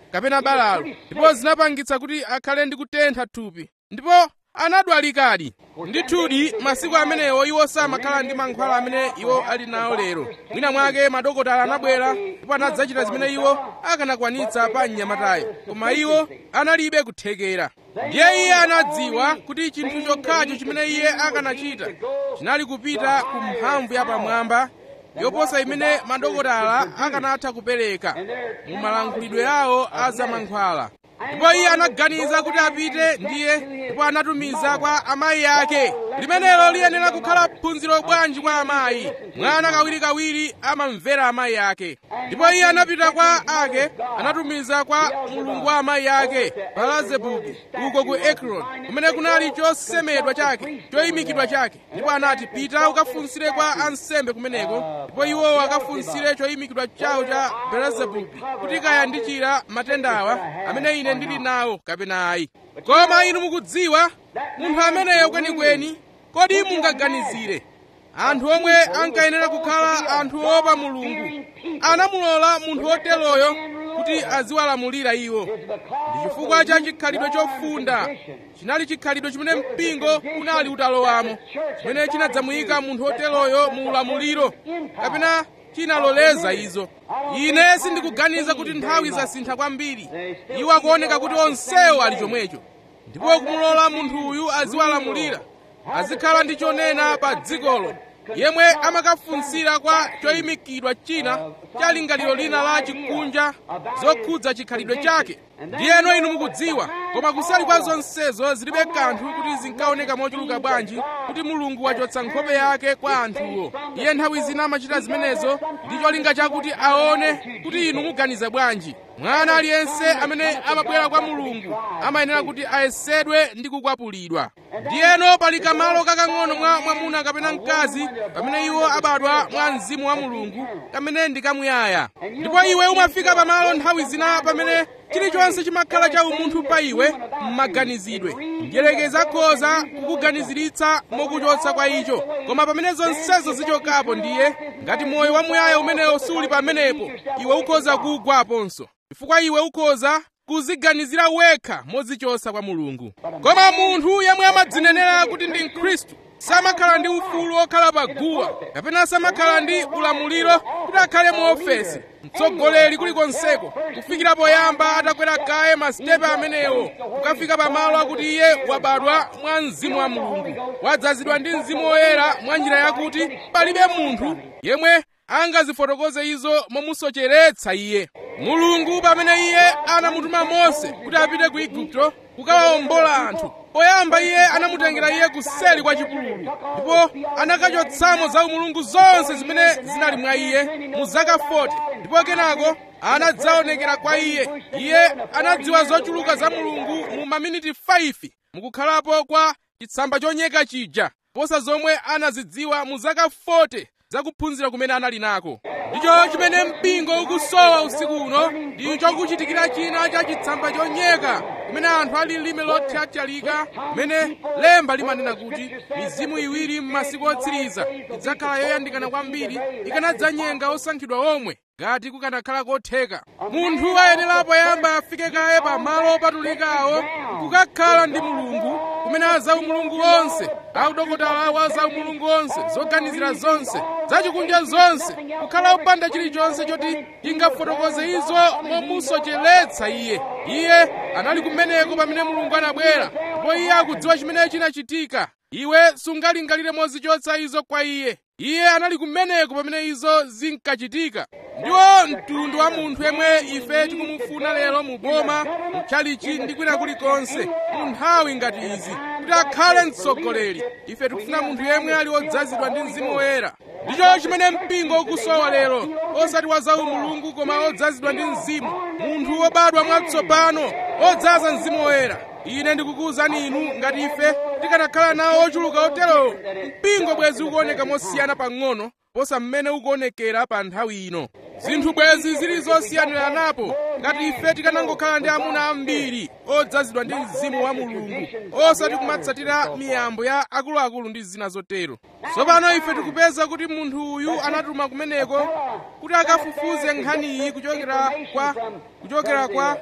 kapena balalo ndipo zinapangitsa kuti akhale ndi kutentha thupi ndipo anadwalikadi ndithudi masiku amenewo iwo samakhala ndi mankhwala amene iwo ali nawo lero mwina mwake madokotala anabwera ndipo anadzachita zimene iwo akanakwanitsa pa mnyamatayo koma iwo analibe kuthekera ndiye iye anadziwa kuti chinthu chokhacho chimene iye akanachita chinali kupita ku mphamvu yapamwamba yoposa imene madokotala akanatha kupereka mu malankhulidwe awo a zamankhwala ndipo iye anaganiza kuti apite ndiye ndipo anatumiza kwa amayi ake limenelo liyenera kukhala phunziro bwanji kwa amayi mwana kawirikawiri amamvera amayi ake ndipo iye anapita kwa ake anatumiza kwa mulungu wa amayi ake balazebubu uko ku ekron kumene kunali chosemedwa chake choyimikidwa chake ndipo anati pita ukafunsire kwa ansembe kumeneko ndipo iwowo akafunsire choyimikidwa chawo cha belazebubu kuti kaya ndichira matendawa amene ine ndili nawo kapena ayi koma inu mukudziwa munthu ameneyo kwenikweni kodi mungaganizire anthu omwe ankayenera kukhala anthu opa mulungu anamulola munthu woteroyo kuti aziwalamulira iwo ndi chifukwa cha chikhalidwe chofunda chinali chikhalidwe chimene mpingo unali utalowamo chimene chinadzamuyika munthu woteroyo mu ulamuliro kapena chinaloleza izo ine sindikuganiza kuti nthawi zasintha kwambiri iwo akuoneka kuti onsewo ali chomwecho ndipo kumulola munthu uyu aziwalamulira azikhala ndi chonena pa dzikolo yemwe amakafunsira kwa choyimikidwa china cha lingaliro lina la chikunja zokhudza chikhalidwe chake ndiyeno inu mukudziwa koma kusali kwa zonsezo zilibe kanthu kuti zinkaoneka mochuluka bwanji kuti mulungu wachotsa nkhope yake kwa anthuwo iye nthawi zina amachita zimenezo ndi cholinga chakuti aone kuti inu muganiza bwanji mwana aliyense amene amabwera kwa mulungu amayenera kuti ayesedwe ndi kukwapulidwa ndiyeno pali kamalo kakang'ono mwa mwamuna kapena mkazi pamene iwo abadwa mwa mzimu wa mulungu kamene ndi kamuyaya ndipo iwe umafika pamalo nthawi zina pamene chilichonse chimakhala cha umunthu pa iwe m'maganizidwe mdyerekezi akhoza kukuganiziritsa mokuchotsa kwa icho koma pamene zonsezo zichokapo ndiye ngati moyo wamuyaya umenewo suli pamenepo iwe ukhoza kugwaponso chifukwa iwe ukhoza kuziganizira wekha modzichotsa kwa mulungu koma munthu yemwe amadzinenera kuti ndi mkhristu samakhala ndi ufulu wokhala pa guwa kapena samakhala ndi ulamuliro kuti akhale mu ofesi mtsogoleri kulikonseko kufikira poyamba atakwera kaye masitepe amenewo kukafika pamalo akuti iye wabadwa mwa mzimu wa mulungu wadzazidwa ndi mzimu woyera mwa njira yakuti palibe munthu yemwe angazifotokoze izo momusocheretsa iye mulungu pamene iye anamutuma mose kuti apite ku igupto kukawawombola anthu poyamba iye anamutengera iye kuseli kwa chipululu ndipo anakachotsamo za umulungu zonse zimene zinali mwa iye mu zaka 40 ndipo kenako anadzaonekera kwa iye iye anadziwa zochuluka za mulungu mu maminiti 5 mukukhalapo kwa chitsamba chonyeka chija posa zomwe anazidziwa mu zaka 40 zakuphunzira kumene anali nako ndicho chimene mpingo ukusowa usiku uno ndi chokuchitikira china cha chitsamba chonyeka kumene anthu ali lime lothyathyalika kumene lemba limanena kuti mizimu iwiri m'masiku otsiriza idzakhala yoyandikana kwambiri ikanadzanyenga osankhidwa omwe ngati kukanakhala kotheka munthu ayenera poyamba afike kaye pa malo opatulikawo kukakhala ndi mulungu kumene azaumulungu onse audokotala awo azaumulungu onse zoganizira zonse zachikunja zonse kukhala upanda chilichonse choti chingafotokoze izo momusocheretsa iye iye anali kumeneko pamene mulungu anabwera ndipo iye akudziwa chimene chinachitika iwe sungalingalire mozichotsa izo kwa iye iye anali kumeneko pamene izo zinkachitika ndiwo mtundu wa munthu yemwe ife tikumufuna lero mu boma mtchalichi ndi kwina kulikonse mu nthawi ngati izi kuti akhale mtsogoleri ife tikufuna munthu yemwe ali odzazidwa ndi mzimu woyera ndicho chimene mpingo ukusowa lero osati wa zawu mulungu koma odzazidwa ndi mzimu munthu wobadwa mwatsopano odzaza mzimu woyera ine ndikukuwuzani inu ngati ife tikanakhala nawo ochuluka oterowo mpingo bwezi ukuoneka mosiyana pang'ono posa mmene ukuonekera pa nthawi ino zinthu bwezi zili zosiyaniranapo ngati ife tikanangokhala ndi amuna ambiri odzazidwa ndi mzimu wa mulungu osati kumatsatira miyambo ya akuluakulu ndi zina zotero tsopano ife tikupeza kuti munthu uyu anatuma kumeneko kuti akafufuze nkhaniyi kuchokera kwa kuchokera kwa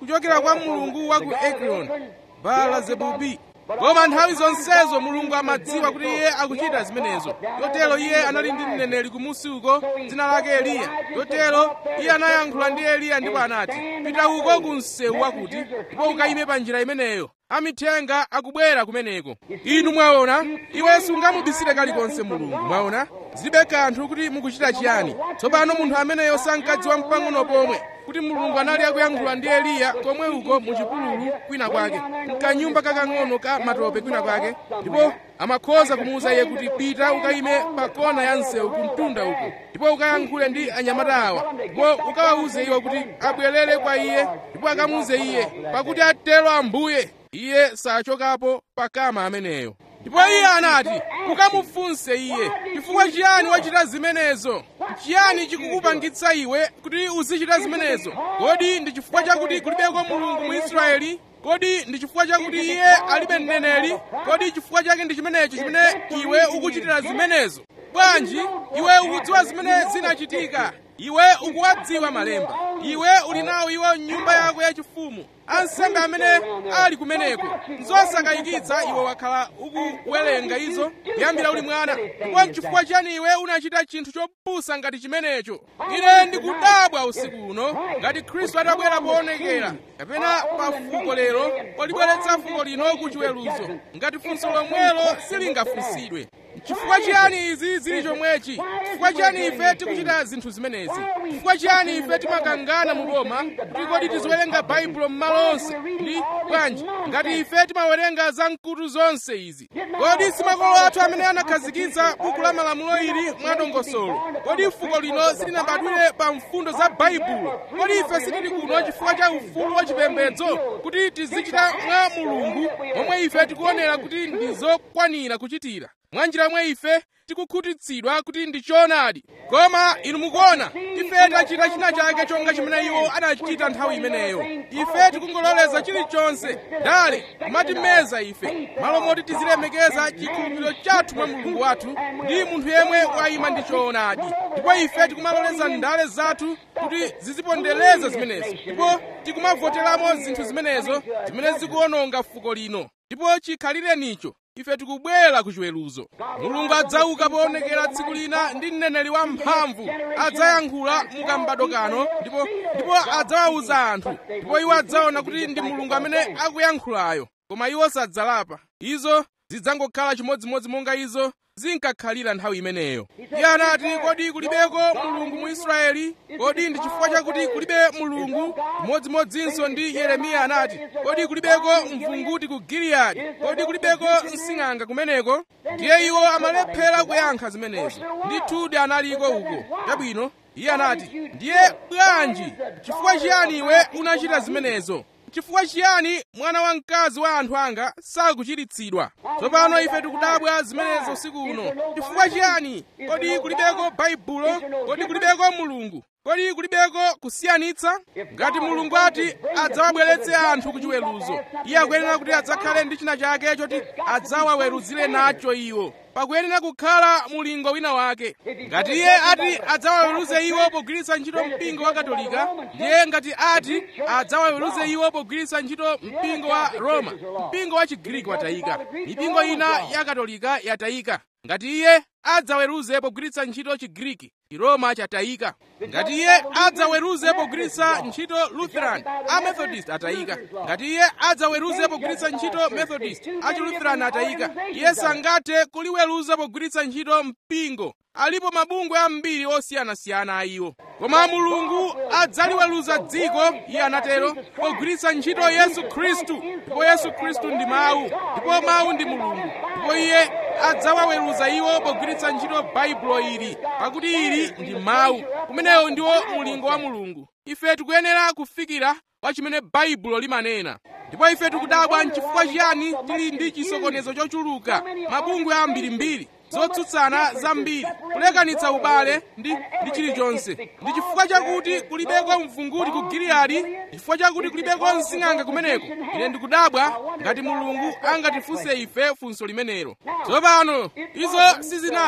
kuchokera kwa mulungu wa ku ekroni baala-zebubi koma nthawi zonsezo mulungu amadziwa kuti iye akuchita zimenezo chotero iye anali ndi mneneri kumusi uko dzina lake eliya chotero iye anayankhula ndi eliya ndipo anati pita uko ku msewu wakuti ndipo ukayime pa njira imeneyo amithenga akubwera kumeneko inu mwaona iwe sungamubisire kalikonse mulungu mwaona zilibe kanthu kuti mukuchita chiyani tsopano munthu ameneyo sankadziwa mpang'ono pomwe kuti mulungu anali akuyankhula ndi eliya komwe uko muchipululu kwina kwake mkanyumba kakang'ono ka matope kwina kwake ndipo amakhoza kumuwuza iye kuti pita ukayime pa kona ya msewu kumtunda uko ndipo ukayankhule ndi anyamata awa ndipo ukawawuze iwo kuti abwerere kwa iye ndipo akamuwuze iye pakuti atero ambuye iye sachokapo pakama ameneyo ndipo iye anati ukamufunse iye chifukwa chiyani wachita zimenezo chiyani chikukupangitsa iwe kuti uzichita zimenezo kodi ndi chifukwa chakuti kulibeko mulungu mu israeli kodi ndi chifukwa chakuti iye alibe mneneri kodi chifukwa chake ndi chimenecho chimene iwe ukuchitira zimenezo bwanji iwe ukudziwa zimene zinachitika iwe ukuwadziwa malemba iwe uli nawo iwo nyumba yako yachifumu ansembe amene ali kumeneko zosakayikitsa iwe wakhala ukuwerenga izo kuyambira uli mwana ndipo chifukwa chani iwe unachita chinthu chopusa ngati chimenecho ine ndikudabwa usiku uno ngati khristu atabwera poonekera kapena pa fuko lero polibweretsa fuko lino ku chiweruzo ngati funso lomwelo silingafunsidwe chifukwa chiyani izi zili chomwechi chifukwa chiyani ife tikuchita zinthu zimenezi chifukwa chiyani ife timakangana mu roma kuti kodi tiziwerenga baibulo m'malo onse ndi bwanji ngati ife timawerenga za mkutu zonse izi kodi si makolo athu amene anakhazikitsa buku la malamulo ili mwadongosolo kodi fuko lino silinabadwire pa mfundo za baibulo kodi ife sitili kuno chifukwa cha ufulu wachipembedzo kuti tizichita mwa mulungu momwe ife tikuonera kuti ndi zokwanira kuchitira mwa njira mwe ife tikukhutitsidwa kuti ndi choonadi koma inu mukuona ife tachita china chake chonga chimene iwo anachita nthawi imeneyo ife tikungololeza chilichonse dale kumatimeza ife malo moti tizilemekeza chikhulupiriro chathu mwa mulungu wathu ndi munthu yemwe wayima ndi choonadi ndipo ife tikumaloleza ndale zathu kuti zizipondereza zimenezo ndipo tikumavoteramo zinthu zimenezo zimene zikuononga fuko lino ndipo chikhalirenicho ife tikubwera ku chiweruzo mulungu adzauka poonekera tsiku lina ndi mneneri wamphamvu adzayankhula mukambado kano ndipo ndipo adzawawuza anthu ndipo iwo adzaona kuti ndi mulungu amene akuyankhulayo koma iwo sadzalapa izo zidzangokhala chimodzimodzi monga izo zinkakhalira nthawi imeneyo iye anati kodi kulibeko mulungu mu israeli kodi ndi chifukwa chakuti kulibe mulungu chimodzimodzinso ndi yeremiya anati kodi kulibeko mvunguti ku giliyadi kodi kulibeko msing'anga kumeneko ndiye iwo amalephera kuyankha zimenezo ndithudi analiko uko chabwino iye anati ndiye bwanji chifukwa chiyani iwe unachita zimenezo chifukwa chiyani mwana wamkazi wa anthu anga sakuchiritsidwa tsopano ife tikudabwa zimenezo usiku uno chifukwa chiyani kodi kulibeko baibulo kodi kulibeko mulungu kodi kulibeko kusiyanitsa ngati mulungu ati adzawabweretse anthu ku chiweruzo iye akuyenera kuti adzakhale ndi china chake choti adzawaweruzire nacho iwo pakuyenera kukhala mulingo wina wake ngati iye ati adzawaweruze iwo pogwiritsa ntchito mpingo wa katolika ndiye ngati ati adzawaweruze iwo pogwiritsa ntchito mpingo wa roma mpingo wa chigiriki watayika mipingo ina ya katolika yatayika ngati iye adzaweruze pogwiritsa ntchito chigiriki chiroma chatayika ngati iye adzaweruze pogwiritsa ntchito lutheran amethodist atayika ngati iye adzaweruze pogwiritsa ntchito methodist achilutheran atayika iye sangathe kuliweruza pogwiritsa ntchito mpingo alipo mabungwe ambiri osiyanasiyana a iwo koma mulungu adzaliweruza dziko iye anatero pogwiritsa ntchito yesu khristu ndipo yesu khristu ndi mawu ndipo mawu ndi mulungu ndipo iye adzawaweruza iwo pogwiritsa ntchito baibulo ili pakuti ili ndi mawu kumenewo ndiwo mulingo wa mulungu ife tikuyenera kufikira pa chimene baibulo limanena ndipo ife tikudabwa nchifukwa chiyani tili ndi chisokonezo chochuluka mabungwe ambirimbiri zotsutsana zambiri kulekanitsa ubale ndi ndi chilichonse ndi chifukwa chakuti kulibeko mvunguti ku giliyadi chifukwa chakuti kulibeko msing'anga kumeneko ine ndikudabwa ngati mulungu angatifunse ife funso limenelo tsopano izo sizinali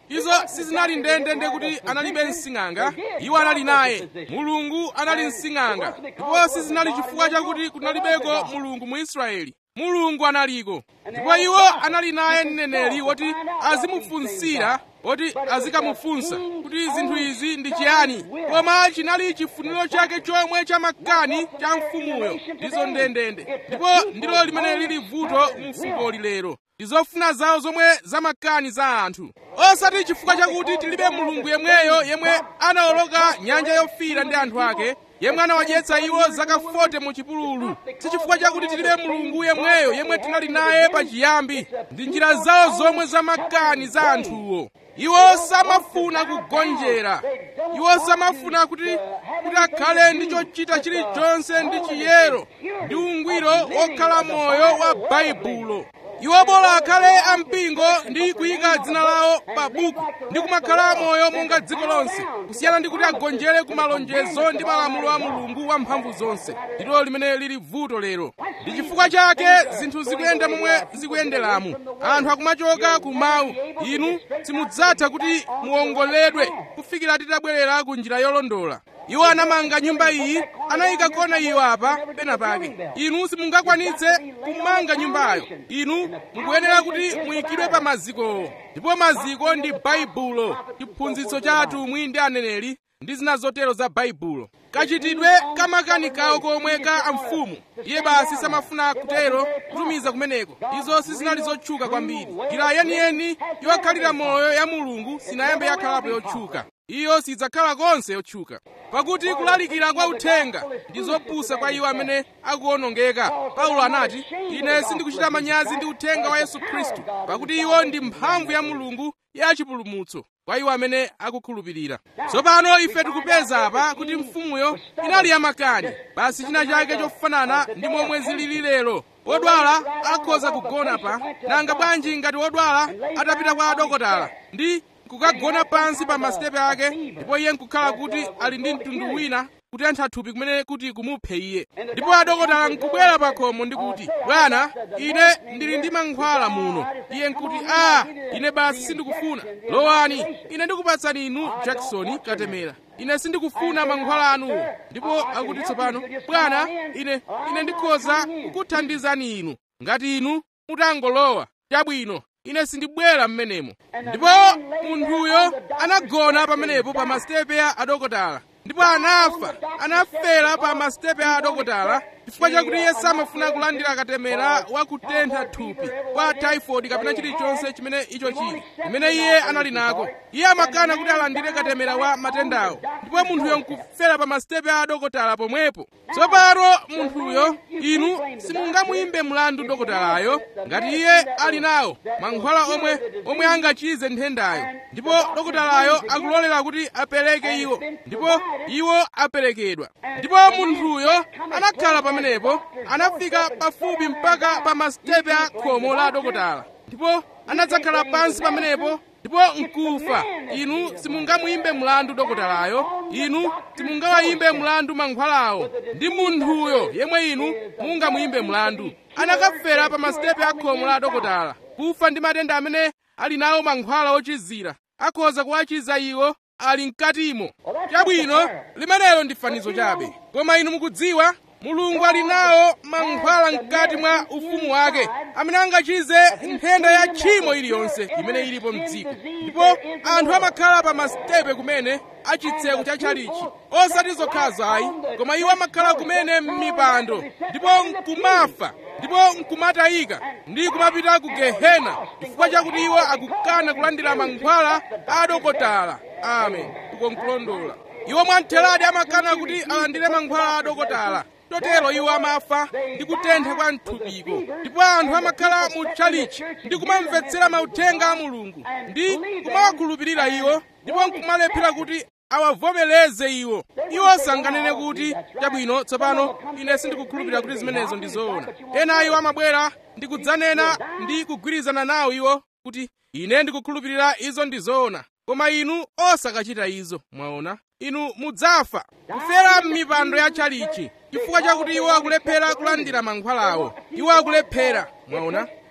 izo sizinali ndendende kuti analibe msing'anga iwo anali naye mulungu anali msing'anga ndipo sizinali chifukwa chakuti kunalibeko mulungu mu israeli mulungu analiko ndipo iwo anali naye mneneri woti azimufunsira woti azikamufunsa kuti zinthu izi ndi chiyani koma chinali chifuniro chake chomwe cha makani cha mfumuyo ndizo ndendende ndipo ndilo limene lili vuto mu fukoli lero ndi zofuna zawo zomwe zamakani za anthu osati chifukwa chakuti tilibe mulungu yemweyo yemwe anawoloka nyanja yofiira ndi anthu ake yemwe anawadyetsa iwo zaka 40 mu chipululu si chifukwa chakuti tilibe mulungu yemweyo yemwe tinali naye pachiyambi ndi njira zawo zomwe zamakani za anthuwo iwo samafuna kugonjera iwo samafuna kuti kuti akhale ndi chochita chilichonse ndi chiyero ndi ungwiro wokhala moyo wa baibulo iwo bola akhale ampingo ndi kuyika dzina lawo pa buku ndi kumakhala moyo monga dziko lonse kusiyana ndi kuti agonjere ku malonjezo ndi malamulo a mulungu wamphamvu zonse ndilo limene lili vuto lero ndi chifukwa chake zinthu zikuyenda momwe zikuyenderamu anthu akumachoka ku mawu inu simudzatha kuti muwongoledwe kufikira titabwerera ku njira yolondola iwo anamanga nyumba iyi anayika kona iyo apa pena pake inu simungakwanitse kumanga nyumbayo inu mukuyenera kuti muyikidwe pa mazikowo ndipo maziko ndi baibulo chiphunzitso cha atumwi ndi aneneri ndi zina zotero za baibulo kachitidwe kamakanikawo komwe ka amfumu iye basi samafuna kutero kutumiza kumeneko izo sizinali zotchuka kwambiri njira yeniyeni yokhalira moyo ya mulungu sinayambe yakhalapo yotchuka iyo sidzakhala konse yotchuka pakuti kulalikira kwa uthenga ndi zopusa kwa iwo amene akuwonongeka paulo anati ine sindikuchita manyazi ndi uthenga wa yesu khristu pakuti iwo ndi mphamvu ya mulungu ya chipulumutso kwa iwo amene akukhulupirira tsopano ife tikupeza apa kuti mfumuyo inali yamakani basi china chake chofanana ndi momwe zilili lero wodwala akhoza kugona pa nanga bwanji ngati wodwala atapita kwa adokotala ndi kukagona pansi pa masitepe ake ndipo iye nkukhala kuti ali ndi mtundu wina kutentha thupi kumene kuti kumuphe iye ndipo adokotala nkubwera pa khomo ndi kuti bwana ine ndili ndi mankhwala muno iye nkuti a ine basi sindikufuna lowani ine ndikupatsani inu jackson katemera ine sindikufuna mankhwala anuwo ndipo akuti tsopano bwana ine ine ndikhoza kukuthandizani inu ngati inu mutangolowa chabwino ine sindibwera mmenemo ndipo munthuyo anagona pamenepo pa masitepe a adokotala ndipo anafa anafera pa masitepe a adokotala chifukwa chakuti iye samafuna kulandira katemera wa kutentha thupi kwa typhoid kapena chilichonse chimene icho chili chimene iye anali nako iye amakana kuti alandire katemera wa matendawo ndipo munthuyo nkufera pa masitepe a adokotala pomwepo tsopano munthuyo inu simungamuyimbe mlandu dokotalayo ngati iye ali nawo mankhwala omwe omwe angachize nthendayo ndipo dokotalayo akulolera kuti apereke iwo ndipo iwo aperekedwa ndipo munthuyo anakhala pamenepo anafika pafupi mpaka pa masitepe a khomo la dokotala ndipo anadzakhala pansi pamenepo ndipo nkufa inu simungamuyimbe mlandu dokotalayo inu simungawayimbe mlandu mankhwalawo ndi munthuyo yemwe inu mungamuyimbe mlandu anakafera pa masitepe a khomo la dokotala kufa ndi matenda amene ali nawo mankhwala ochizira akhoza kuwachiza iwo ali mkatimo chabwino limenelo ndi fanizo chabe koma inu mukudziwa mulungu ali nawo mankhwala mkati mwa ufumu wake amene angachize nthenda ya tchimo iliyonse imene ilipo mdziko ndipo anthu amakhala pa masitepe kumene achitseko cha tchalichi osati zokhazo ayi koma iwo amakhala kumene m'mipando ndipo nkumafa ndipo nkumatayika ndi kumapita ku gehena chifukwa chakuti iwo akukana kulandira mankhwala a adokotala amen ukonkulondola iwo mwamtheradi amakana kuti alandire mankhwala a adokotala totero iwo amafa ndi kutentha kwa mthupiko ndipo anthu amakhala mu tchalichi ndi kumamvetsera mauthenga a mulungu ndi kumawakhulupirira iwo ndipo nkumalephera kuti awavomereze iwo iwo sanganene kuti chabwino tsopano ine sindikukhulupirira kuti zimenezo ndi zoona ena iwo amabwera ndi kudzanena ndi kugwirizana nawo iwo kuti ine ndikukhulupirira izo ndi zoona koma inu osakachita izo mwaona inu mudzafa kufera m'mipando ya tchalichi chifukwa chakuti iwo akulephera kulandira mankhwalawo iwo akulephera mwaona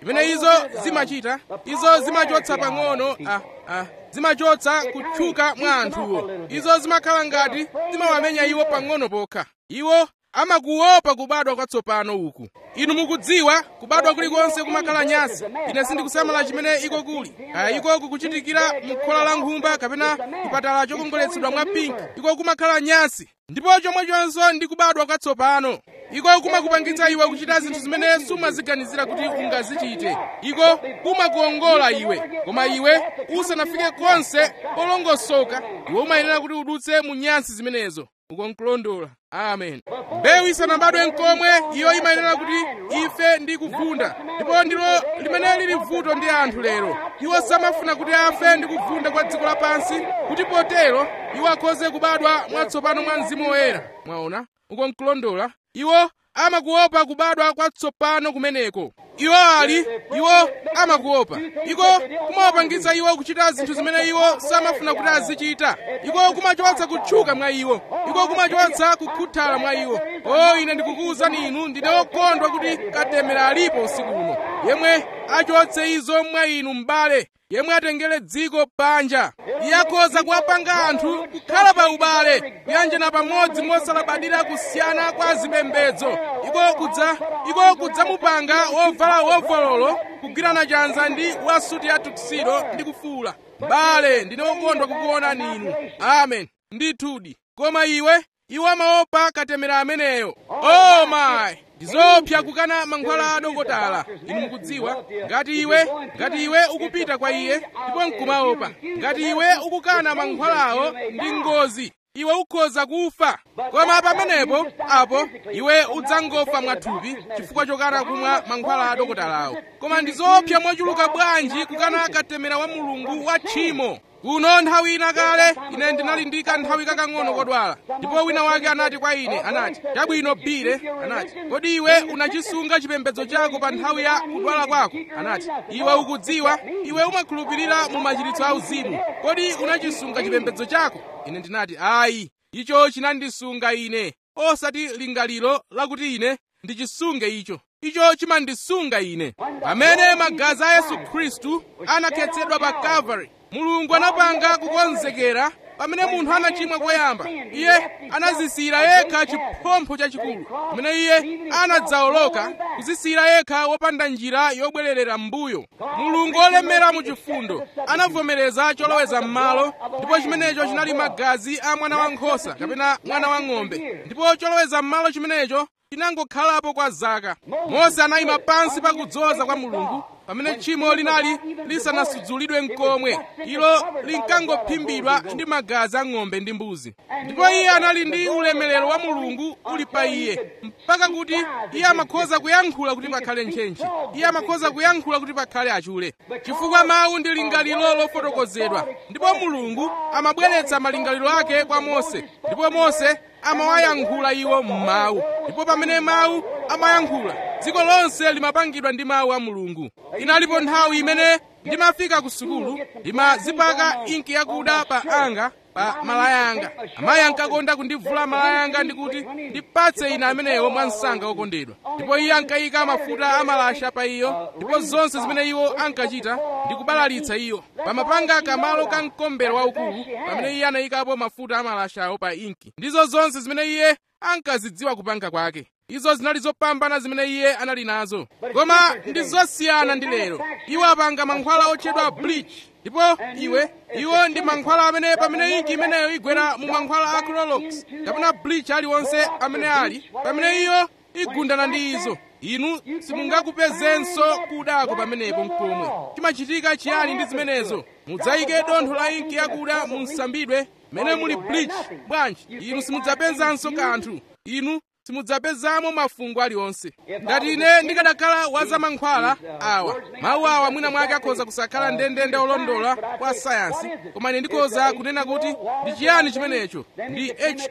chimene izo zimachita izo zimachotsa pang'ono ah, ah, zimachotsa kutchuka mwa anthuwo izo zimakhala ngati zimawamenya iwo pang'ono pokha iwo amakuopa kubadwa kwatsopano uku inu mukudziwa kubadwa kulikonse kumakhala nyasi ine sindikusamala chimene iko kuli kaya iko kukuchitikira mkhola la nkhumba kapena chipatala chokongoletsedwa mwa pinki iko kumakhala nyasi ndipo chomwechonso ndi kubadwa kwatsopano iko kumakupangitsa iwe kuchita zinthu zimene sumaziganizira kuti ungazichite iko kumakuongola iwe koma iwe usanafike konse polongosoka iwe umayenera kuti udutse mu nyasi zimenezo ukonkulondola amen mbewu isanabadwe nkomwe iyo imayenera kuti ife ndi kuvunda ndipo ndilo limene lili vuto ndi anthu lero iwo samafuna kuti afe ndi kuvunda kwa dziko lapansi kuti potero iwo akhoze kubadwa mwatsopano mwa mzimu woyera mwaona ukonkulondola iwo amakuopa kubadwa kwatsopano kumeneko iwo ali iwo amakuopa iko kumawapangitsa iwo kuchita zinthu zimene iwo samafuna kuti azichita iko kumachotsa kutchuka mwa iwo iko kumachotsa kukhuthala mwa iwo o ine ndikukuwuzani inu ndine wokondwa kuti katemera alipo usiku uno yemwe achotse izo mwa inu m'bale yemwe atengere dziko panja iye akhoza kuwapanga anthu kukhala pa ubale kuyanjana pamodzi mosalabadira kusiyana kwa zipembedzo iko kudza iko kudzamupanga wovala wovololo kugwirana chanza ndi wasuti ya tuxedo ndi kufuula m'bale ndine wokondwa kukuonani inu amen ndithudi koma iwe iwo amaopa katemera ameneyo oh my ndizopsa kukana mankhwala a dokotala inu mukudziwa ngati iwe ngati iwe ukupita kwa iye ndipo nkumaopa ngati iwe ukukana mankhwalawo ndi ngozi iwe ukhoza kufa koma pamenepo apo iwe udzangofa mwathupi chifukwa chokana kumwa mankhwala a dokotalawo koma ndizopsa mochuluka bwanji kukana katemera wa mulungu wa tchimo kuno nthawi ina kale ine ndinali ndi kanthawi kakang'ono kodwala ndipo wina wake anati kwa ine anati chabwino bile anati kodi iwe unachisunga chipembedzo chako pa nthawi ya kudwala kwako anati iwe ukudziwa iwe umakhulupirira mu machiritso auzimu kodi unachisunga chipembedzo chako ine ndinati ayi icho chinandisunga ine osati lingaliro lakuti ine ndichisunge icho icho chimandisunga ine pamene magazi a yesu khristu anakhetsedwa pa calvary mulungu anapanga kukonzekera pamene munthu anachimwa koyamba iye anazisiyira yekha chiphompho chachikulu pamene iye anadzawoloka kuzisiyira yekha wopanda njira yobwererera m'mbuyo mulungu olemera mu chifundo anavomereza choloweza m'malo ndipo chimenecho chinali magazi a mwana wankhosa kapena mwana wa ng'ombe ndipo choloweza m'malo chimenecho chinangokhalapo kwa zaka mose anayima pansi pa kudzoza kwa mulungu pamene tchimo linali lisanasudzulidwe nkomwe ilo linkangophimbidwa ndi magazi a ng'ombe ndi mbuzi ndipo iye anali ndi ulemerero wa mulungu uli pa iye mpaka kuti iye amakhoza kuyankhula kuti pakhale ntchentche iye amakhoza kuyankhula kuti pakhale achule chifukwa mawu ndi lingaliro lofotokozedwa ndipo mulungu amabweretsa malingaliro ake kwa mose ndipo mose amawayankhula iwo m'mawu ndipo pamene mawu amayankhula dziko lonse limapangidwa ndi mawu a mulungu inalipo nthawi imene ndimafika ku sukulu ndimazipaka inki yakuda pa anga pa malaya anga amayi ankakonda kundivula malaya anga ndikuti ndipatse ine amenewo mwa msanga wokondedwa ndipo iye ankayika mafuta amalasha pa iyo ndipo zonse zimene iwo ankachita ndikubalalitsa iyo pamapanga kamalo ka mkombero waukulu pamene iye anayikapo mafuta amalashawo pa inki ndizo zonse zimene iye ankazidziwa kupanga kwake izo zinali zopambana zimene iye anali nazo koma ndi zosiyana ndi lero iwo apanga mankhwala otchedwa bleach ndipo iwe iwo ndi mankhwala amene pamene inki imeneyo igwera mu mankhwala a clorox kapena bleach aliwonse amene ali pamene iyo igundana ndi izo inu simungakupezenso kudako pamenepo mkomwe chimachitika chiyani ndi zimenezo mudzayike dontho la inki yakuda mu msambidwe mmene muli bleach bwanji inu simudzapezanso kanthu inu simudzapezamo mafungo aliwonse ngati ine ndikanakhala wazamankhwala awa mawu awa mwina mwake akhoza kusakhala ndendende olondola kwa sayansi koma ine ndikhoza kunena kuti ndi chiyani chimenecho ndi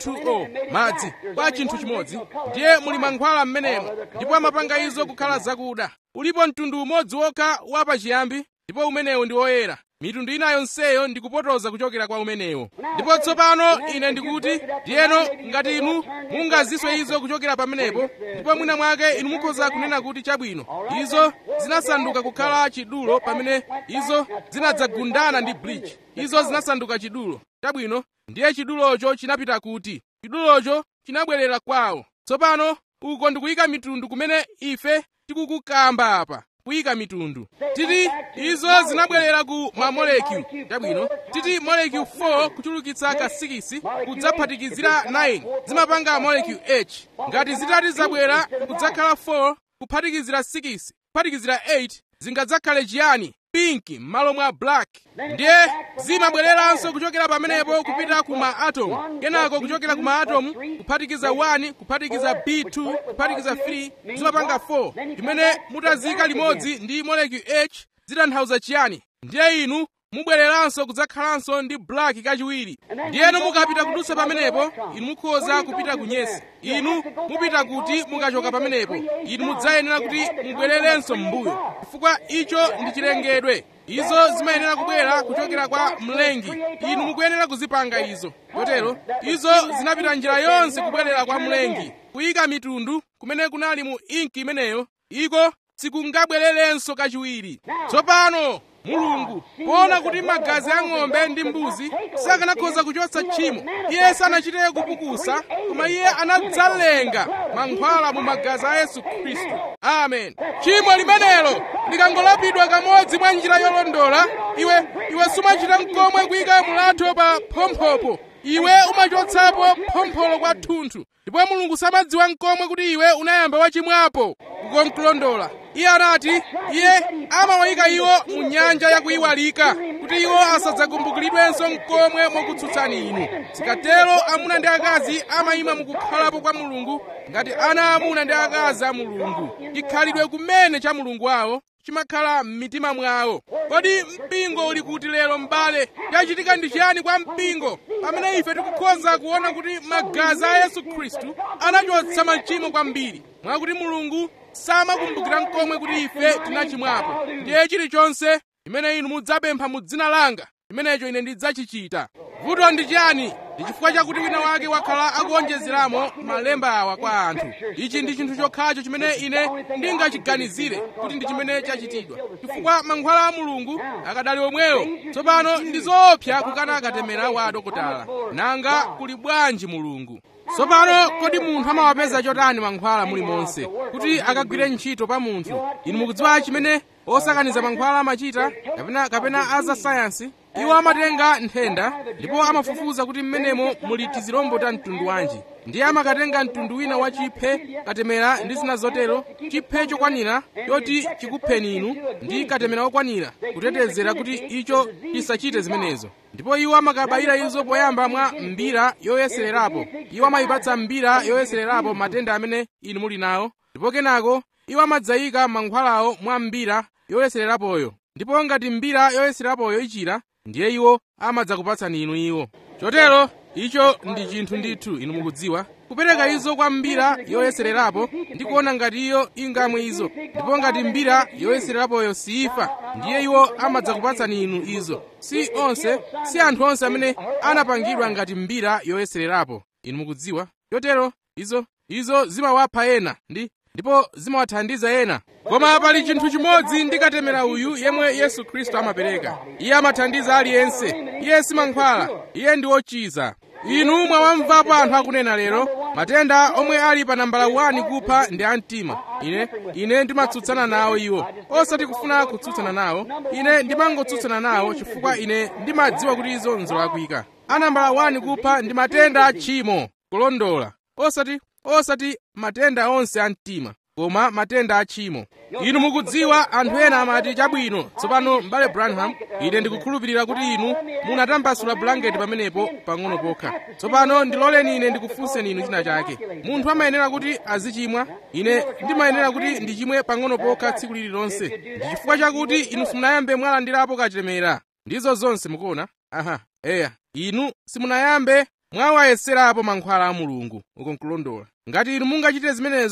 h2o madzi kwa chinthu chimodzi ndiye muli mankhwala m'menemo ndipo amapanga izo kukhala zakuda ulipo mtundu umodzi wokha wapachiyambi ndipo umenewu ndi woyera mitundu ina yonseyo ndikupotoza kuchokera kwa umenewo ndipo tsopano ine ndikuti ndiyeno ngati inu mungaziswe izo kuchokera pamenepo ndipo mwina mwake inu mukhoza kunena kuti chabwino izo zinasanduka kukhala chidulo pamene izo zinadzagundana ndi bleach izo zinasanduka chidulo chabwino ndiye chidulocho chinapita kuti chidulocho chinabwerera kwawo tsopano uko ndikuyika mitundu kumene ife tikukukamba apa kuyika mitundu titi izo zinabwerera ku mamolekyu chabwino titi molekyu 4 kuchulukitsa ka 6 kudzaphatikizira 9 zimapanga molekyu h ngati zitati zabwera kudzakhala 4 kuphatikizira 6 kuphatikizira 8 zingadzakhale chiyani pinki m'malo mwa black ndiye zimabwereranso kuchokera pamenepo kupita ku maatomu kenako kuchokera ku maatomu kuphatikiza 1 kuphatikiza b2 kuphatikiza 3 zimapanga 4 imene mutazika limodzi ndi molekyu h zitanthauza chiyani ndiye inu mubwereranso kudzakhalanso ndi black kachiwiri ndiyeno mukapita kudutsa pamenepo inu mukhoza kupita kunyesi inu mupita kuti mukachoka pamenepo inu mudzayenera kuti mubwererenso m'mbuyo chifukwa icho ndi chilengedwe izo zimayenera kubwera kuchokera kwa mlengi inu mukuyenera kuzipanga izo kotero izo zinapita njira yonse kubwerera kwa mlengi kuyika mitundu kumene kunali mu inki imeneyo iko sikungabwererenso kachiwiri tsopano mulungu poona kuti magazi a ng'ombe ndi mbuzi sakanakhoza kuchotsa tchimo iye sanachite kupukusa koma iye anadzalenga mankhwala mu magazi a yesu khristu amen tchimo limenelo likangolapidwa kamodzi mwa njira yolondola iwe iwe sumachita mkomwe kuyika mulatho pa phomphopo iwe umachotsapo phompholo kwathunthu ndipo mulungu samadziwa mkomwe kuti iwe unayamba wachimwapo kukonkulondola iye anati iye amawayika iwo mu nyanja yakuyiwalika kuti iwo asadzakumbukiridwenso mkomwe mokutsutsani inu zikatero amuna ndi akazi amayima mukukhalapo kwa mulungu ngati ana amuna ndi akazi a mulungu chikhalidwe kumene cha mulungu wawo chimakhala m'mitima mwawo kodi mpingo uli kuti lero m'bale chachitika ndi chiyani kwa mpingo pamene ife tikukhoza kuona kuti magazi a yesu khristu anachotsa machimo kwambiri mwakuti mulungu samakumbukira mkomwe kuti ife tinachimwapo ndiye chilichonse chimene inu mudzapempha mu dzina langa chimenecho ine ndidzachichita vuto ndi chiyani ndi chifukwa chakuti wina wake wakhala akuonjezeramo malemba awa kwa anthu ichi ndi chinthu chokhacho chimene ine ndingachiganizire kuti ndi chimene chachitidwa chifukwa mankhwala a mulungu akadali omwewo tsopano ndi zoopsa kukana akatemera wa adokotala nanga kuli bwanji mulungu tsopano kodi munthu amawapeza chotani mankhwala mulimonse kuti akagwire ntchito pa munthu inu mukudziwa chimene osakaniza mankhwala amachita kapena kapena aza sayansi iwo amatenga nthenda ndipo amafufuza kuti mmenemo muli tizilombo ta mtundu wanji ndiye amakatenga mtundu wina wa chiphe katemera ndi zina zotero chiphe chokwanira choti chikupheni inu ndi katemera okwanira kutetezera kuti icho chisachite zimenezo ndipo iwo amakabayira izo poyamba mwa mbira yoyesererapo iwo amayipatsa mbira yoyesererapo matenda amene inu muli nawo ndipo kenako iwo amadzayika mankhwalawo mwa mbira yoyesererapoyo ndipo ngati mbira yoyesererapoyo ichira ndiye iwo amadzakupatsani inu iwo chotero icho ndi chinthu ndithu inu mukudziwa kupereka izo kwa mbira yoyesererapo ndi kuona ngati iyo ingamwe izo ndipo ngati mbira yoyesererapoyo siyifa ndiye iwo amadzakupatsani inu izo si onse si anthu onse amene anapangidwa ngati mbira yoyesererapo inu mukudziwa chotero izo izo zimawapha ena ndi ndipo zimawathandiza ena koma pali chinthu chimodzi ndikatemera uyu yemwe yesu khristu amapereka iye amathandiza aliyense iye simankhwala iye ndi wochiza inu mwawamvapo anthu akunena lero matenda omwe ali pa nambala 1 kupha ndi amtima ine ine ndimatsutsana nawo iwo osati kufuna kutsutsana nawo ine ndimangotsutsana nawo chifukwa ine ndimadziwa kuti izo nzolakwika anambala 1 kupha ndi matenda a tchimo kulondola osati osati matenda onse a mtima koma matenda a tchimo inu mukudziwa anthu ena amati chabwino tsopano m'bale branham ine ndikukhulupirira kuti inu munatambasula bulangeti pamenepo pang'ono pokha tsopano ndiloleni ine ndikufunseni inu china chake munthu amayenera kuti azichimwa ine ndimayenera kuti ndichimwe pang'ono pokha tsiku lililonse ndi chifukwa chakuti inu simunayambe mwalandirapo katemera ndizo zonse mukuona aha eya inu simunayambe mwawayeserapo mankhwala a mulungu uko nkulondola ngati inu mungachite zimenezo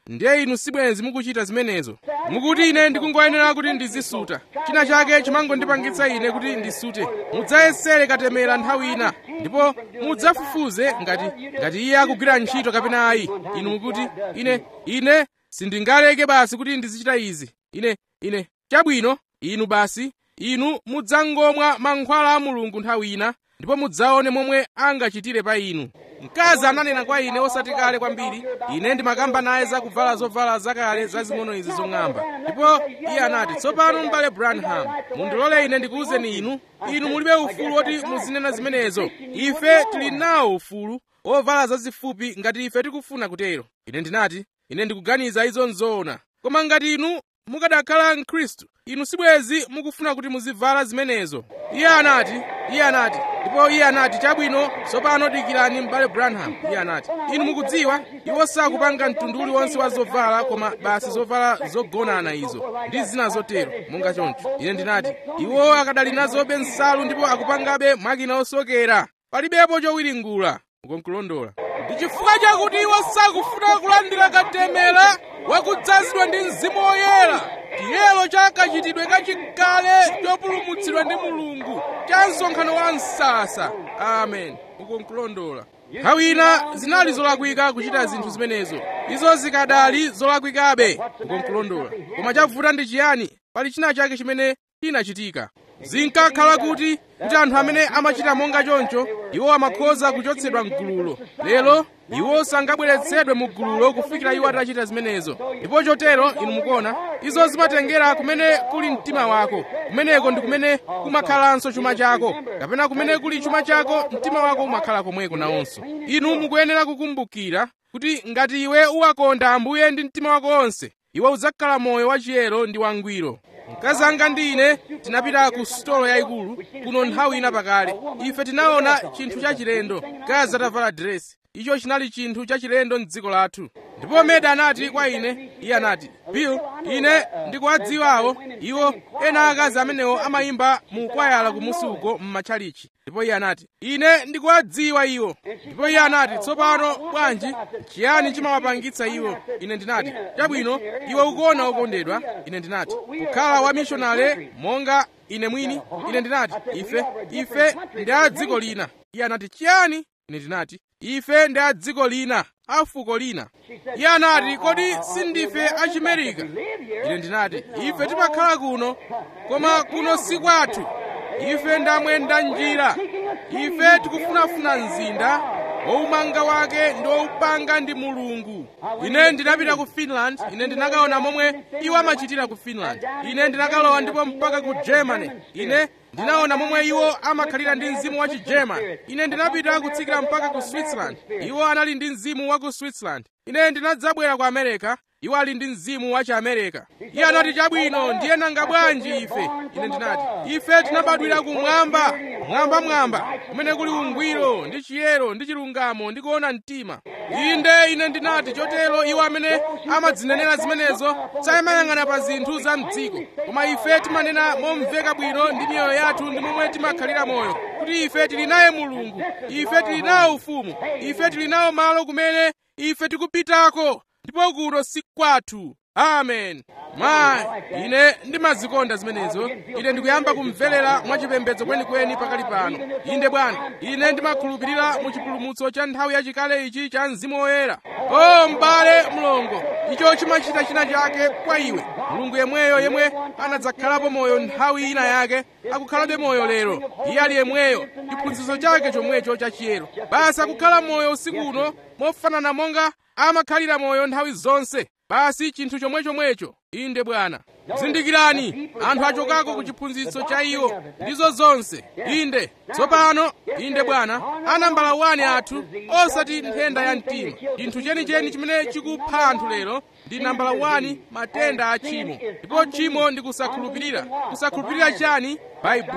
ndiye inu sibwenzi mukuchita zimenezo mukuti ine ndikungoyenera kuti ndizisuta china chake chimangondipangitsa ine kuti ndisute mudzayesere katemera nthawi ina ndipo mudzafufuze ngati ngati iye akugwira ntchito kapena ayi inu mukuti ine ine sindingaleke basi kuti ndizichita izi ine ine chabwino inu basi inu mudzangomwa mankhwala a mulungu nthawi ina ndipo mudzaone momwe angachitire pa inu mkazi ananena kwa ine osati kale kwambiri ine ndimakamba naye za kuvala zovala zakale zazing'ono izi zong'amba ndipo iye anati tsopano m'bale branham mundilole ine ndikuwuzeni inu inu mulibe ufulu woti muzinena zimenezo ife tili nawo ufulu ovala zazifupi ngati ife tikufuna kutero ine ndinati ine ndikuganiza izo nzoona koma ngati inu mukadakhala mkhristu inu sibwezi mukufuna kuti muzivala zimenezo iye anati iye anati ndipo iye anati chabwino tsopano dikirani m'bale branham iye anati inu mukudziwa iwo sakupanga mtundu uliwonse wa zovala koma basi zovala zogonana izo ndi zina zotero monga choncho ine ndinati iwo akadali nazobe nsalu ndipo akupangabe makina osokera palibepo chowiringula ukonkulondola ndi chifukwa chakuti iwo sakufuna kulandira katemera wakudzazidwa ndi mzimu woyera chiyero cha kachitidwe kachikale chopulumutsidwa ndi mulungu cha msonkhano wa msasa amen ukonkulondola nthawi ina zinali zolakwika kuchita zinthu zimenezo izo zikadali zolakwikabe ukonkulondola koma chavuta ndi chiyani pali china chake chimene chinachitika zinkakhala kuti kuti anthu amene amachita monga choncho iwo amakhoza kuchotsedwa mgululo lero iwo sangabweretsedwe mu gululo kufikira iwo atachita zimenezo ndipo chotero inu mukuona izo zimatengera kumene kuli mtima wako kumeneko ndi kumene kumakhalanso chuma chako kapena kumene kuli chuma chako mtima wako umakhala komweko nawonso inu mukuyenera kukumbukira kuti ngati iwe uwakonda ambuye ndi mtima wako wonse iwe udzakhala moyo wachiyero ndi wangwiro mkazi anga ndi ine tinapita ku sitolo yayikulu kuno nthawi ina pakale ife tinaona chinthu chachilendo mkazi atavala diresi icho chinali chinthu chachilendo m'dziko lathu ndipo meda anati kwa ine iye anati bill ine ndikuwadziwawo iwo ena akazi amenewo amayimba mu kwayala kumusi uko m'matchalichi ndipo iye anati ine ndikuwadziwa iwo ndipo iye anati tsopano bwanji chiyani chimawapangitsa iwo ine ndinati chabwino iwe ukuona okondedwa ine ndinati kukhala wa mishonale monga ine mwini ine ndinati ife ife ndi a dziko lina iye anati chiyani ine ndinati ife ndi a dziko lina a fuko lina iye anati kodi sindife achimerika ine ndinati ife timakhala kuno koma kuno si kwathu ife ndamwenda njira ife tikufunafuna mzinda woumanga wake ndi woupanga ndi mulungu ine ndinapita ku finland ine ndinakaona momwe iwo amachitira ku finland ine ndinakalowa ndipo mpaka ku germany ine ndinaona momwe iwo amakhalira ndi mzimu wa chigerman ine ndinapita kutsikira mpaka ku switzerland iwo anali ndi mzimu wa ku switzerland ine ndinadzabwera ku america iwo ali ndi mzimu wa chiamerika iye anati chabwino ndiye nanga bwanji ife ine ndinati ife tinabadwira kumwamba mwambamwamba kumene kuli ungwiro ndi chiyero ndi chilungamo ndi kuona mtima inde ine ndinati chotero iwo amene amadzinenera zimenezo sayimayang'ana pa zinthu za mdziko koma ife timanena momveka bwino ndi miyoyo yathu ndi momwe timakhalira moyo kuti ife tili naye mulungu ife tili nawo ufumu ife tili nawo malo kumene ife tikupitako ndipo kuno si kwathu amen mayi ine ndimazikonda zimenezo ine ndikuyamba kumverera mwachipembedzo kwenikweni pakali pano inde bwana ine ndimakhulupirira mu chipulumutso cha nthawi yachikale ichi cha mzimu woyera o m'bale mlongo icho chimachita china chake kwa iwe mulungu yemweyo yemwe anadzakhalapo moyo nthawi ina yake akukhalabe moyo lero iye ali yemweyo chiphunzitso chake chomwecho chachiyero basi akukhala moyo usiku uno mofanana monga amakhalira moyo nthawi zonse basi chinthu chomwechomwecho inde bwana zindikirani anthu achokako ku chiphunzitso cha iwo ndizo zonse inde tsopano inde bwana anambala wani athu osati nthenda ya mtima chinthu chenicheni chimene chikupha anthu lero ndi nambala wani matenda a tchimo ndipo tchimo ndi kusakhulupirira kusakhulupirira chani baibulo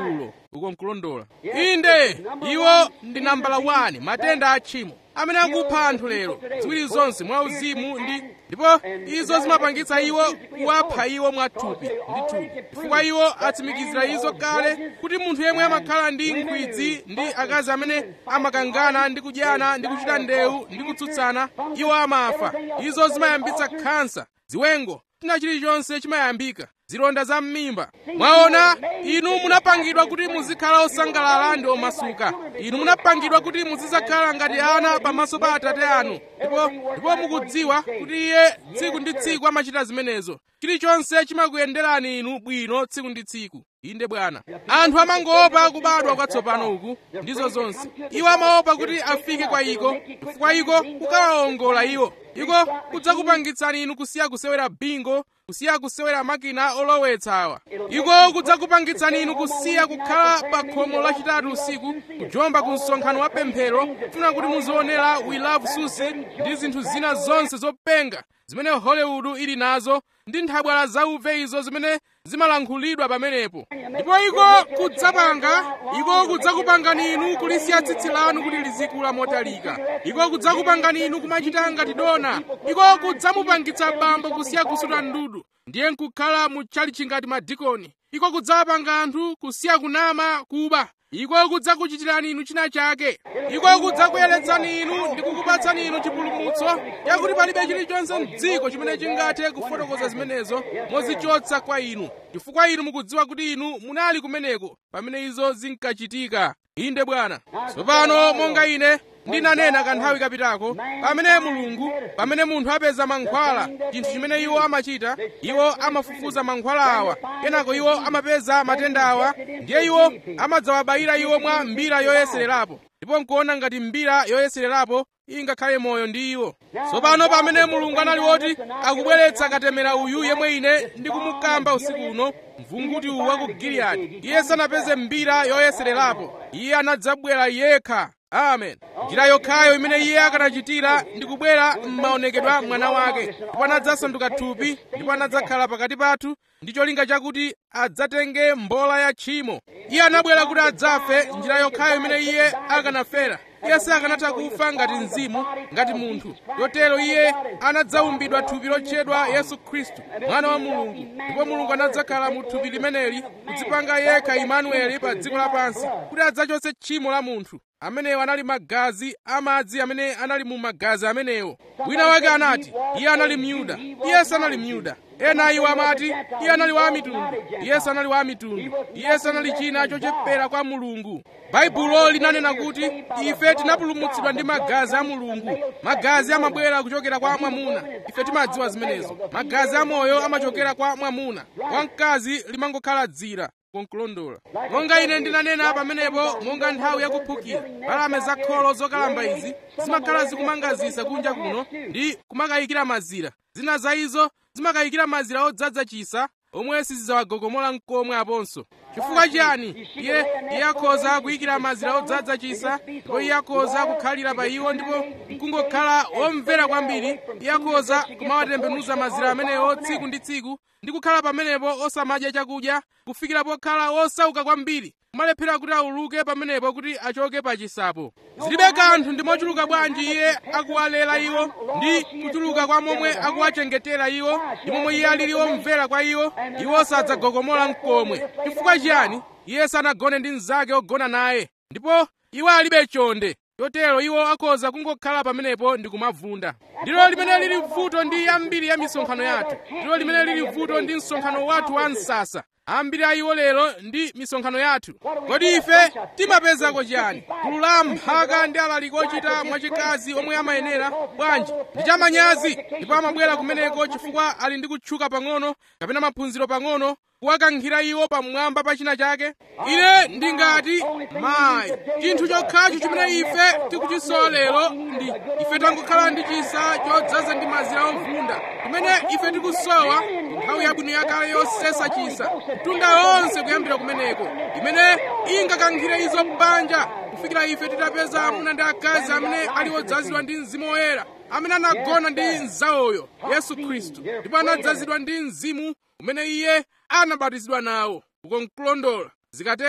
uko nkulondola inde iwo ndi nambala 1 matenda a tchimo amene akupha anthu lero ziwiri zonse mwauzimu ndi ndipo izo zimapangitsa iwo kuwapha iwo mwathupi ndi thupi chifukwa iwo atsimikizira izo kale kuti munthu yemwe amakhala ndi nkhwidzi ndi akazi amene amakangana ndi kudyana ndi kuchita ndewu ndi kutsutsana iwo amafa izo zimayambitsa khansa ziwengo china chilichonse chimayambika zilonda za m'mimba mwaona inu munapangidwa kuti muzikhala osangalala ndi omasuka inu munapangidwa kuti muzidzakhala ngati ana pamaso pa atate anu ndipo ndipo mukudziwa kuti iye tsiku ndi tsiku amachita zimenezo chilichonse chimakuyenderani inu bwino tsiku ndi tsiku inde bwana anthu amangoopa kubadwa kwatsopano uku ndizo zonse iwo amaopa kuti afike kwa iko chifukwa iko kukawawongola iwo iko kudzakupangitsani inu kusiya kusewera bingo kusiya kusewera makina olowetsa awa iko kudzakupangitsani inu kusiya kukhala pa khomo lachitatu usiku kujomba ku msonkhano wa pemphero kufuna kuti muzionera we love susi ndi zinthu zina zonse zopenga zimene hollywood ili nazo ndi nthabwala zauve izo zimene zimalankhulidwa pamenepo ndipo iko kudzapanga iko kudzakupangani inu kulisiya tsitsi lanu kuti lizikula motalika iko kudzakupangani inu kumachita ngati dona iko kudzamupangitsa bambo kusiya kusuta ndudu ndiye nkukhala mutchalichi ngati madikoni iko kudzapanga anthu kusiya kunama kuba iko kudzakuchitirani inu china chake iko kudzakuyeretsani inu ndi kukupatsani inu chipulumutso yakuti palibe chilichonse mdziko chimene chingathe kufotokoza zimenezo mozichotsa kwa inu chifukwa inu mukudziwa kuti inu munali kumeneko pamene izo zinkachitika inde bwana tsopano monga ine ndinanena kanthawi kapitako pamene mulungu pamene munthu apeza mankhwala chinthu chimene iwo amachita iwo amafufuza mankhwala awa kenako iwo amapeza matenda awa ndiye iwo amadzawabayira iwo mwa mbira yoyesererapo ndipo nkuona ngati mbira yoyesererapo ingakhale moyo ndi iwo tsopano pamene mulungu anali woti akubweretsa katemera uyu yemwe ine ndikumukamba usiku uno mvunguti uwu wa ku giliyadi iye sanapeze mbira yoyesererapo iye anadzabwera yekha amen njira yokhayo imene iye akanachitira ndi kubwera m'maonekedwa mwana wake ndipo anadzasanduka thupi ndipo anadzakhala pakati pathu ndi cholinga chakuti adzatenge mbola ya tchimo iye anabwera kuti adzafe njira yokhayo imene iye akanafera iye sakanatha kufa ngati mzimu ngati munthu yotero iye anadzaumbidwa thupi lotchedwa yesu khristu mwana wa mulungu ndipo mulungu anadzakhala mu thupi limeneli kudzipanga yekha imanueli pa dziko lapansi kuti adzachotse tchimo la munthu amenewo anali magazi amadzi amene anali mu magazi amenewo wina wake anati iye anali myuda iye sanali myuda ena iwo amati iye anali wa mitundu iye sanali wa mitundu iye sanali china chochepera kwa mulungu baibulo linanena kuti ife tinapulumutsidwa ndi magazi a mulungu magazi amabwera kuchokera kwa mwamuna ife timadziwa zimenezo magazi amoyo amachokera kwa mwamuna wamkazi limangokhala dzira konkulondola monga ine ndinanena pamenepo monga nthawi yakuphukira mbalame zakholo zokalamba izi zimakhala zikumangazisa kunja kuno ndi kumakayikira mazira zina za izo zimakayikira mazira odzaza chisa omwe sizidzawagogomola mkomwe aponso chifukwa chiyani iye iye akhoza kuyikira mazira odzaza chisa ndipo iye akhoza kukhalira pa iwo ndipo nkungokhala womvera kwambiri iye akhoza kumawatembenuza mazira amenewo tsiku ndi tsiku ndi kukhala pamenepo osamadya chakudya kufikira pokhala wosauka kwambiri kumalephera kuti auluke pamenepo kuti achoke pa chisapo zilibe kanthu ndi mochuluka bwanji iye akuwalera iwo ndi kuchuluka kwa momwe akuwachengetera iwo ndi momwe iye alili womvera kwa iwo iwo sadzagogomola mkomwe chifukwa chiyani iye sanagone ndi mnzake ogona naye ndipo iwo alibe chonde chotero iwo akhoza kungokhala pamenepo ndi kumavunda ndilo limene lili vuto ndi ambiri ya misonkhano yathu ndilo limene lili vuto ndi msonkhano wathu wa msasa ambiri a iwo lero ndi misonkhano yathu kodi ife timapezako chiyani gulu la mphaka ndi alaliki ochita mwachikazi omwe amayenera bwanji ndi chamanyazi ndipo amabwera kumeneko chifukwa ali ndi kutchuka pang'ono kapena maphunziro pang'ono kuwakankhira iwo pamwamba pa china chake ine ndingati mayi chinthu chokhacho chimene ife tikuchisowa lero ndi ife tangokhala ndi chisa chodzaza ndi mazira ovunda chimene ife tikusowa nthawi yabwino yakale yosesa chisa mtunda wonse kuyambira kumeneko imene ingakankhire izo banja kufikira ife titapeza amuna ndi akazi amene ali odzazidwa ndi mzimu woyera amene anagona ndi mzawoyo yesu khristu ndipo anadzazidwa ndi mzimu umene iye anabatizidwa nawo uko nkulondola zikatero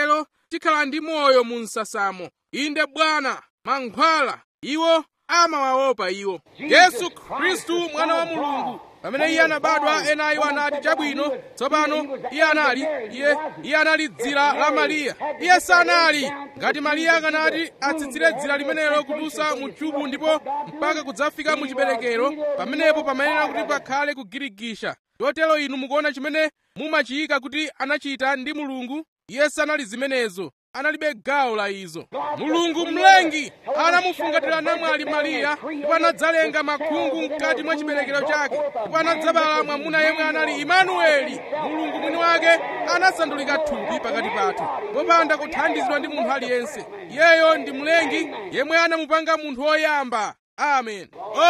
tikhala ndi moyo mu msasamo inde bwana mankhwala iwo amawaopa iwo yesu khristu mwana wa mulungu pamene iye anabadwa ena iwo anati chabwino tsopano iye anali iye iye anali dzira la mariya iye sanali ngati mariya akanati atsitsire dzira limenelo kudusa mu chubu ndipo mpaka kudzafika mu chiberekero pamenepo pamayenera kuti pakhale kugirigisha chotero inu mukuona chimene mumachiyika kuti anachita ndi mulungu iye sanali zimenezo analibe gawo la izo mulungu mlengi anamufungatira namwali mariya ndipo anadzalenga makhungu mkati mwa chiberekero chake ndipo anadzabala mwamuna yemwe anali imanueli mulungu mwini wake anasandulika thupi pakati pathu popanda kuthandizidwa ndi munthu aliyense iyeyo ndi mlengi yemwe anamupanga munthu woyamba amen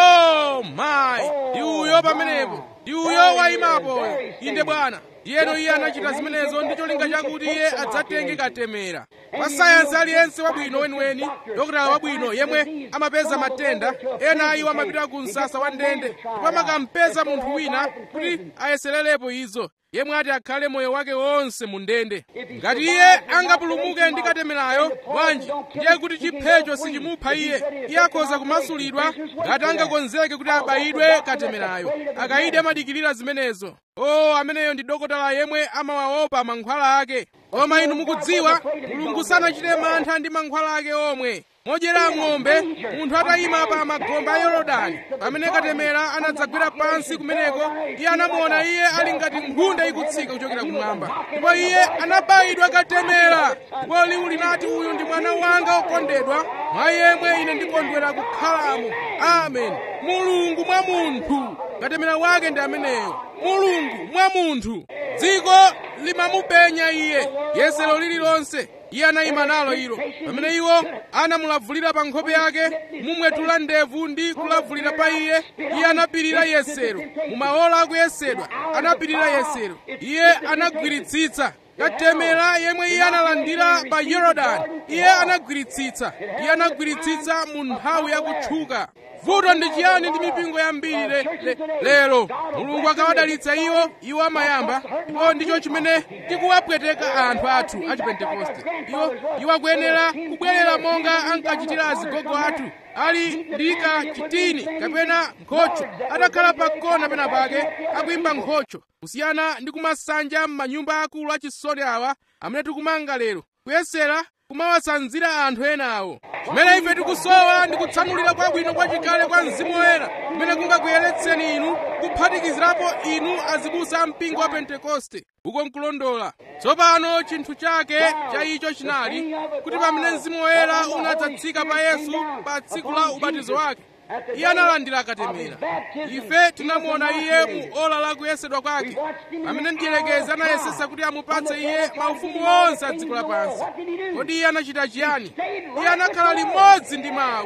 oh my ndi uyo pamenepo ndi uyo wayimapoyo inde bwana ndiyeno iye anachita zimenezo ndi cholinga chakuti iye adzatenge katemera pa sayansi aliyense wabwino weniweni dokotala wabwino yemwe amapeza matenda ena iwo amapita ku msasa wa ndende ndipo amakampeza munthu wina kuti ayesererepo izo yemwe ati akhale moyo wake wonse mu ndende ngati iye angapulumuke ndi katemerayo bwanji ndiye kuti chiphecho sichimupha iye iye akhoza kumasulidwa ngati angakonzeke kuti abayidwe katemerayo akayide amadikirira zimenezo o ameneyo ndi dokotala yemwe amawaopa mankhwala ake koma inu mukudziwa mulungu sanachite mantha ndi mankhwala ake omwe modyera ng'ombe munthu atayima pa magombe a yorodani pamene katemera anadzagwera pansi kumeneko iye anamuona iye ali ngati nkhunda ikutsika kuchokera kumwamba ndipo iye anabayidwa katemera ndipo liwu linati uyu ndi mwana wanga okondedwa mwa yemwe ine ndikondwera kukhalamo amen mulungu mwa munthu katemera wake ndi ameneyo mulungu mwa munthu dziko limamupenya iye yesero lililonse iye anayima nalo ilo pamene iwo anamulavulira pa nkhope yake mumwetula ndevu ndi kulavulira pa iye iye anapirira yesero mumaola akuyesedwa anapirira yesero iye anagwiritsitsa katemera yemwe iye analandira pa yorodani iye anagwiritsitsa iye anagwiritsitsa mu nthawi yakutchuka vuto ndi chiyani ndi mipingo yambiri le, le, lero mulungu akawadalitsa iwo iwo amayamba ndipo ndicho chimene tikuwapweteka anthu athu a chipentekoste iwo iwo akuyenera kubwerera monga ankachitira azigogo athu ali ndi kachitini kapena nkhocho atakhala pa kona pena pake akuyimba nkhocho kusiyana ndi kumasanja m'manyumba akulu achisoni awa amene tikumanga lero kuyesera kumawasanzira anthu enawo chimene ife tikusowa ndi kutsanulira kwabwino kwachikale kwa mzimu woyera kumene kungakuyeretseni inu kuphatikizirapo inu azibusa a mpingo wa pentekoste uko nkulondola tsopano chinthu chake cha icho chinali kuti pamene mzimu woyera unadzatsika pa yesu pa tsiku la ubatizo wake iye analandira katemera ife tinamuona iye mu ola la kuyesedwa kwake pamene mdierekezi anayesesa kuti amupatse iye maufumu onse a dziko lapansi kodi iye anachita chiyani iye anakhala limodzi ndi mawu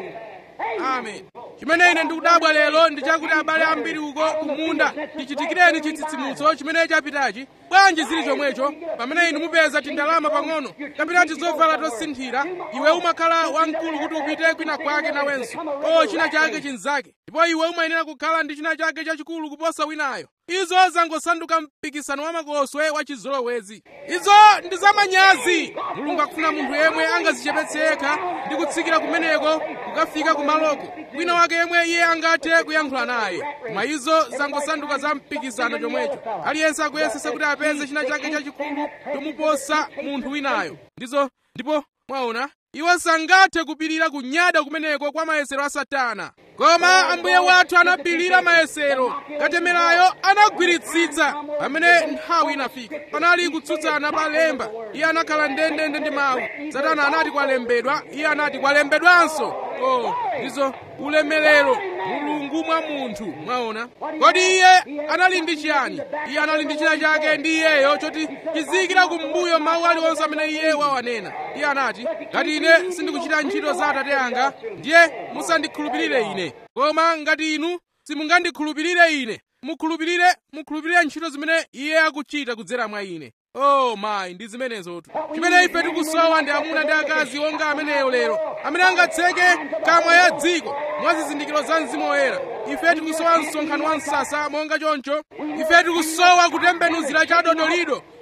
amen chimene ine ndikudabwa lero ndi chakuti abale ambiri uko kumunda tichitikireni chitsitsimutso chimene chapitachi bwanji zili chomwecho pamene inu mupeza tindalama pang'ono kapena tizovala tosinthira iwe umakhala wamkulu kuti upite kwina kwake nawenso o china chake chinzake ndipo iwe umayenera kukhala ndi china chake chachikulu kuposa winayo izo zangosanduka mpikisano wa makoswe wa chizolowezi izo ndi zamanyazi mulungu akufuna munthu yemwe angazichepetse yekha ndi kutsikira kumeneko kukafika kumaloko wina wake yemwe iye angathe kuyankhula naye koma izo zangosanduka za mpikisano chomwecho aliyense akuyesesa kuti apeze china chake chachikulu chomuposa munthu winayo ndizo ndipo mwaona iwo sangathe kupirira kunyada kumeneko kwa mayesero a satana koma ambuye wathu anapirira mayesero katemerayo anagwiritsitsa pamene nthawi inafika panali kutsutsana pa lemba iye anakhala ndendende ndi mawu satana anati kwalembedwa iye anati kwalembedwanso oh ndizo ulemerero mulungu mwa munthu mwaona kodi iye anali ndi chiyani iye anali ndi china chake ndi iyeyo choti chiziyikira kumbuyo mawu aliwonse amene iye wawanena iye anati ngati ine sindikuchita ntchito za atate anga ndiye musandikhulupirire ine koma ngati inu simungandikhulupirire ine mukhulupirire mukhulupirire ntchito zimene iye akuchita kudzera mwa ine oh mayi ndi zimenezotu chimene ife tikusowa ndi amuna ndi akazi onga ameneyo lero amene angatseke kamwa ya dziko mwa zizindikiro za mzimu woyera ife tikusowa msonkhano wa msasa monga choncho ife tikusowa kutembenuzira cha dodolido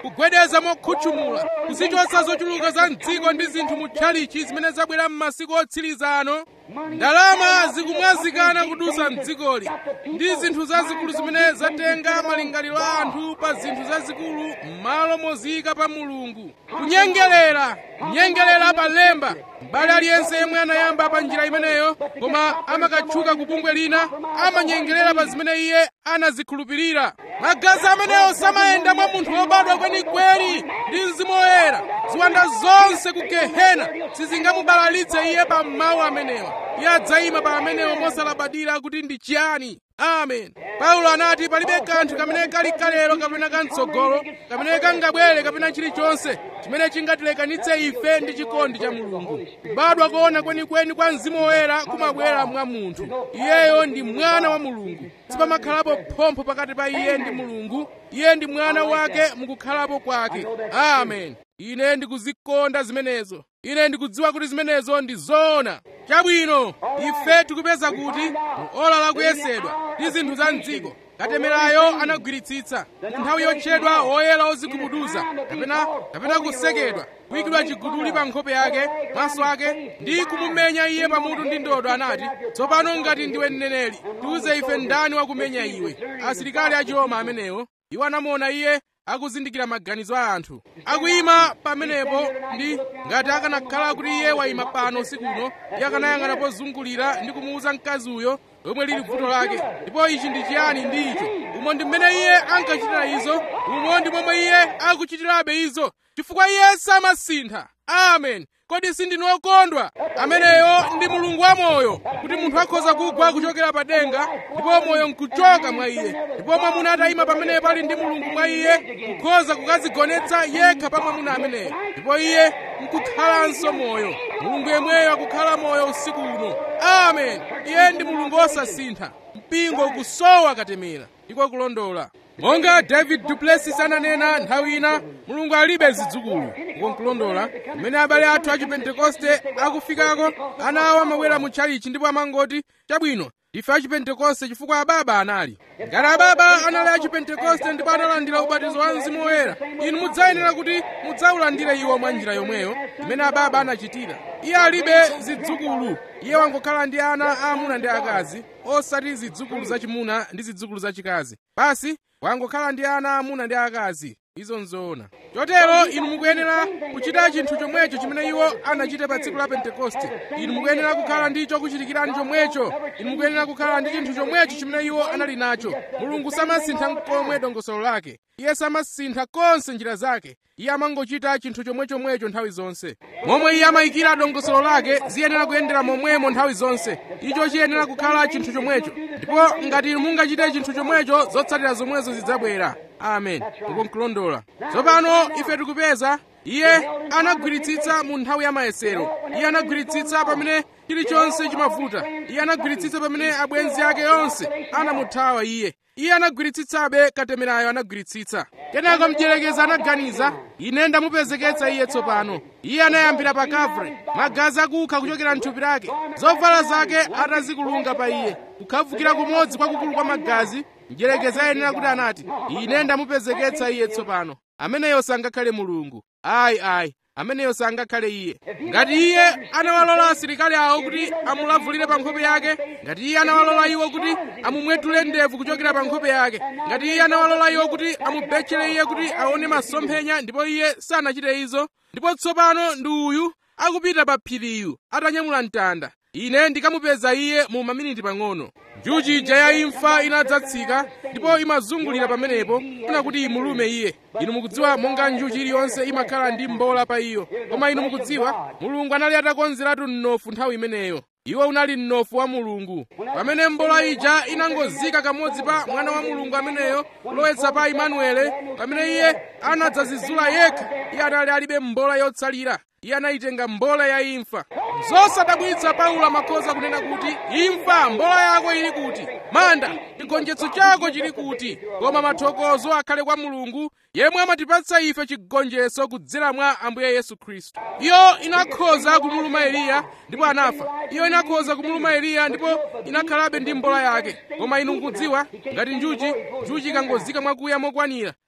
kugwedeza mokhutchumula kuzichotsa zochuluka za mdziko ndi zinthu mu tchalichi zimene zabwera m'masiku otsiriza ano ndalama zikumwazikana kudusa mdzikoli ndi zinthu zazikulu zimene zatenga malingaliro a anthu pa zinthu zazikulu m'malo moziyika pa mulungu kunyengerera kunyengerera pa lemba m'bale aliyense yemwe anayamba pa njira imeneyo koma amakatchuka ku bungwe lina amanyengerera pa zimene iye anazikhulupirira magazi amenewo samayenda mwa munthu wobadwa kwenikweni ndi mzimu woyera ziwanda zonse ku gehena sizingamubalalitse iye pa mawu amenewa iye adzayima pa amenewo mosalabadira kuti ndi chiyani amen paulo anati palibe kanthu kamene kali kalero kapena kamtsogolo kamene kangabwere kapena chilichonse chimene chingatilekanitse ife ndi chikondi cha mulungu kubadwa koona kwenikweni kwa mzimu woyera kumabwera mwa munthu iyeyo ndi mwana wa mulungu sipamakhalapo phompho pakati pa iye ndi mulungu iye ndi mwana wake mukukhalapo kwake amen ine ndikuzikonda zimenezo ine ndikudziwa kuti zimenezo ndi zoona chabwino ife tikupeza kuti mu ola lakuyesedwa ndi zinthu za mdziko katemerayo anagwiritsitsa nthawi yotchedwa woyera ozigubuduza kapena kapena kusekedwa kuyikidwa chiguduli pa nkhope yake maso ake ndi kumumenya iye pamutu ndi ndodo anati tsopano ngati ndiwe mneneri tiuze ife ndani wakumenya iwe asilikali achiroma amenewo iwo anamuona iye akuzindikira maganizo a anthu akuyima pamenepo ndi ngati akanakhala kuti iye wayima pano usikuno iye akanayang'ana pozungulira ndi kumuwuza mkazi uyo lomwe lili vuto lake ndipo ichi ndi chiyani ndi icho umo ndi mmene iye ankachitira izo umo ndi momwe iye akuchitirabe izo chifukwa iye samasintha amen kodi sindinu okondwa ameneyo ndi mulungu wamoyo kuti munthu akhoza kugwa kuchokera pa denga ndipo moyo nkuchoka mwa iye ndipo mwamuna atayima pamene pali ndi mulungu mwa iye kukhoza kukadzigonetsa yekha pa mwamuna ameneyo ndipo iye nkukhalanso moyo mulungu yemweyo akukhala moyo usiku uno amen iye ndi mulungu osasintha mpingo ukusowa katemera ndiko kulondola monga david duplessis ananena nthawi ina mulungu alibe zidzukulu uko nkulondola mmene abale athu a chipentekoste akufikako ana awo amabwera mu tchalichi ndipo amangoti chabwino ife a chipentekoste chifukwa ababa anali ngati ababa anali a chipentekoste ndipo analandira ubatizo wa mzimu woyera inu mudzayenera kuti mudzaulandire iwo mwa njira yomweyo imene ababa anachitira iye alibe zidzukulu iye wangokhala ndi ana aamuna ndi akazi osati zidzukulu zachimuna ndi zidzukulu zachikazi basi wangokhala ndi ana aamuna ndi akazi izo nzoona chotero inu mukuyenera kuchita chinthu chomwecho chimene iwo anachita pa tsiku la pentekoste inu mukuyenera kukhala ndi chokuchitikirani chomwecho inu mukuyenera kukhala ndi chinthu chomwecho chimene iwo anali nacho mulungu samasintha nkomwe dongosolo lake iye samasintha konse njira zake iye amangochita chinthu chomwechomwecho nthawi zonse momwe iye amayikira dongosolo lake ziyenera kuyendera momwemo nthawi zonse icho chiyenera kukhala chinthu chomwecho ndipo ngati inu mungachite chinthu chomwecho zotsatira zomwezo zidzabwera amen uko nkulondola tsopano ife tikupeza iye anagwiritsitsa mu nthawi ya mayesero iye anagwiritsitsa pamene chilichonse chimavuta iye anagwiritsitsa pamene abwenzi ake onse anamuthawa iye iye anagwiritsitsabe katemerayo anagwiritsitsa kenako mdierekezi anaganiza ine ndamupezeketsa iye tsopano iye anayambira pa kavre magazi akukha kuchokera mthupi lake zovala zake atazikulunga pa iye kukhavukira kumodzi kwakukulu kwa magazi mdierekezi ayenera kuti anati ine ndamupezeketsa iye tsopano ameneyo sangakhale mulungu ayi ayi ameneyo sangakhale iye ngati iye anawalola asilikali awo kuti amulavulire pa nkhope yake ngati iye anawalola iwo kuti amumwetule ndevu kuchokera pa nkhope yake ngati iye anawalola iwo kuti amubetchere iye kuti aone masomphenya ndipo iye sanachite izo ndipo tsopano ndi uyu akupita pa phiriyu atanyamula mtanda ine ndikamupeza iye mu maminiti pang'ono njuchi ija ya imfa inadzatsika ndipo imazungulira pamenepo kuna kuti imulume iye inu mukudziwa monga njuchi iliyonse imakhala ndi mbola pa iyo koma inu mukudziwa mulungu anali atakonzeratu mnofu nthawi imeneyo iwo unali mnofu wa mulungu pamene mbola ija inangozika kamodzi pa mwana wa mulungu ameneyo kulowetsa pa imanuele pamene iye anadzazizula yekha iye anali alibe mbola yotsalira iye anayitenga mbola ya imfa zosadabwitsa paulo amakhoza kunena kuti imfa mbola yako ili kuti manda chigonjetso chako chili kuti koma mathokozo akhale kwa mulungu yemwe amatipatsa ife chigonjetso kudzera mwa ambuye yesu khristu iyo inakhoza kumuluma eliya ndipo anafa iyo inakhoza kumuluma eliya ndipo inakhalabe ndi mbola yake koma inu mukudziwa ngati njuchi njuchi ikangozika mwakuya mokwanira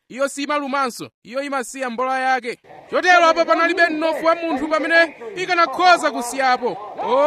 iyo simalumanso iyo imasiya mbola yake chotero apo panalibe mnofu wa munthu pamene ikanakhoza kusiyapo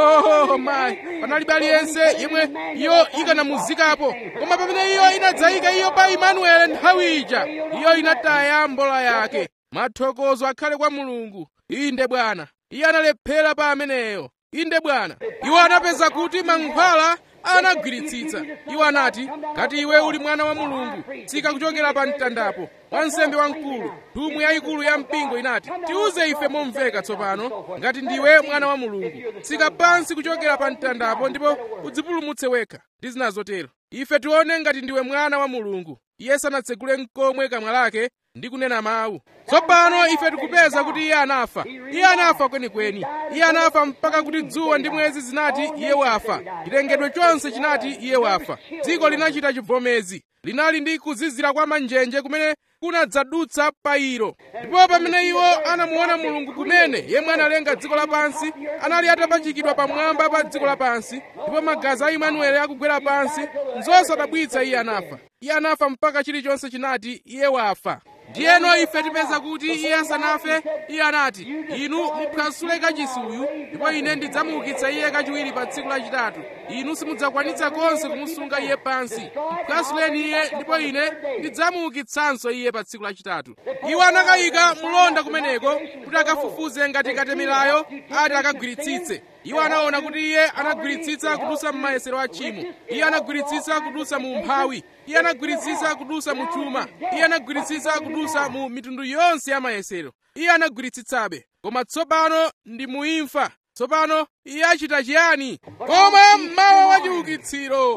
oh mayi panalibe aliyense yemwe iyo ikanamuzikapo koma pamene iyo inadzayika iyo pa imanuele nthawi ija iyo inataya mbola yake mathokozo akhale kwa mulungu inde bwana iye analephera pa ameneyo inde bwana iwo anapeza kuti mankhwala anagwiritsitsa iwo anati ngati iwe uli mwana wa mulungu tsika kuchokera pa mtandapo wansembe wamkulu nthumwi yayikulu ya mpingo inati tiuze ife momveka tsopano ngati ndiwe mwana wa mulungu tsika pansi kuchokera pa mtandapo ndipo udzipulumutse wekha ndi zina zotero ife tione ngati ndiwe mwana wa mulungu iye sanatsegule mkomwe kamwa lake ndi kunena mawu tsopano ife tikupeza kuti iye anafa iye anafa kwenikweni iye anafa mpaka kuti dzuwa ndi mwezi zinati iye wafa chilengedwe chonse chinati iye wafa dziko linachita chivomezi linali ndi kuzizira kwa manjenje kumene kunadzadutsa pa ilo ndipo pamene iwo anamuona mulungu kumene yemwe analenga dziko lapansi anali atapachikidwa pamwamba pa dziko lapansi ndipo magazi a imanuele akugwera pansi nzosadabwitsa iye anafa iye anafa mpaka chilichonse chinati iye wafa ndiyeno ife tipeza kuti iye asanafe iye anati inu muphwasule kachisi uyu ndipo ine ndidzamuukitsa iye kachiwiri pa tsiku lachitatu inu simudzakwanitsa konse kumusunga iye pansi mphwasuleni iye ndipo ine ndidzamuukitsanso iye pa tsiku lachitatu iwo anakayika mulonda kumeneko kuti akafufuze ngati katemerayo ati akagwiritsitse iwo anaona kuti iye anagwiritsitsa kudusa m'mayesero a tchimo iye anagwiritsitsa kudusa mu umphawi iye anagwiritsitsa kudusa mu chuma iye anagwiritsitsa kudusa mu mitundu yonse ya mayesero iye anagwiritsitsabe koma tsopano ndi muimfa tsopano iye achita chiyani koma mmawa wa chiukitsiro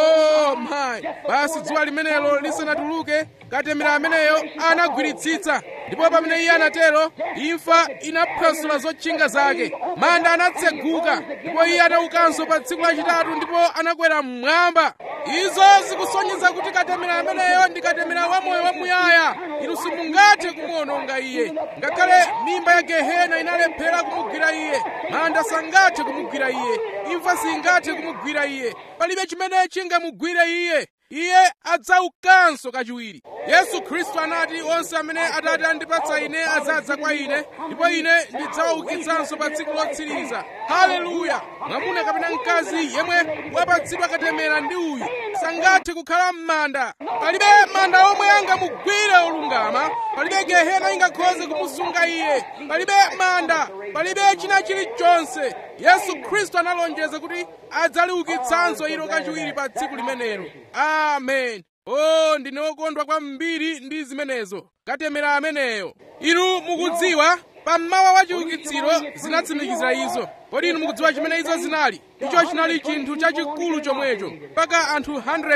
oh mayi basi dzuwa limenelo lisanatuluke katemera ameneyo anagwiritsitsa ndipo pamene iye anatero imfa inaphwasula zotchinga zake manda anatseguka ndipo iye anaukanso pa tsiku lachitatu ndipo anakwera mmwamba izo zikusonyeza kuti katemera ameneyo ndi katemera wamoyo wamuyaya inu simungathe kumuwononga iye ngakhale mimba ya gehena inalephera kumugwira iye manda sangathe kumugwira iye imfa singathe kumugwira iye palibe chimene chingamugwire iye iye adzaukanso kachiwiri yesu khristu anati onse amene atate andipatsa ine adzadza kwa ine ndipo ine ndidzawaukitsanso pa tsiku lotsiriza haleluya mwamuna kapena mkazi yemwe wapatsidwa katemera ndi uyu sangathe kukhala m'manda palibe manda omwe angamugwire olungama palibe gehena ingakhoze kumusunga iye palibe manda palibe china chilichonse yesu khristu analonjeza kuti adzaliukitsanso ilo kachiwiri pa tsiku limenelo amen o ndine wokondwa kwambiri ndi zimenezo katemera ameneyo inu mukudziwa pammawa wa chiukitsiro zinatsimikizira izo kodi inu mukudziwa chimene izo zinali icho chinali chinthu chachikulu chomwecho mpaka anthu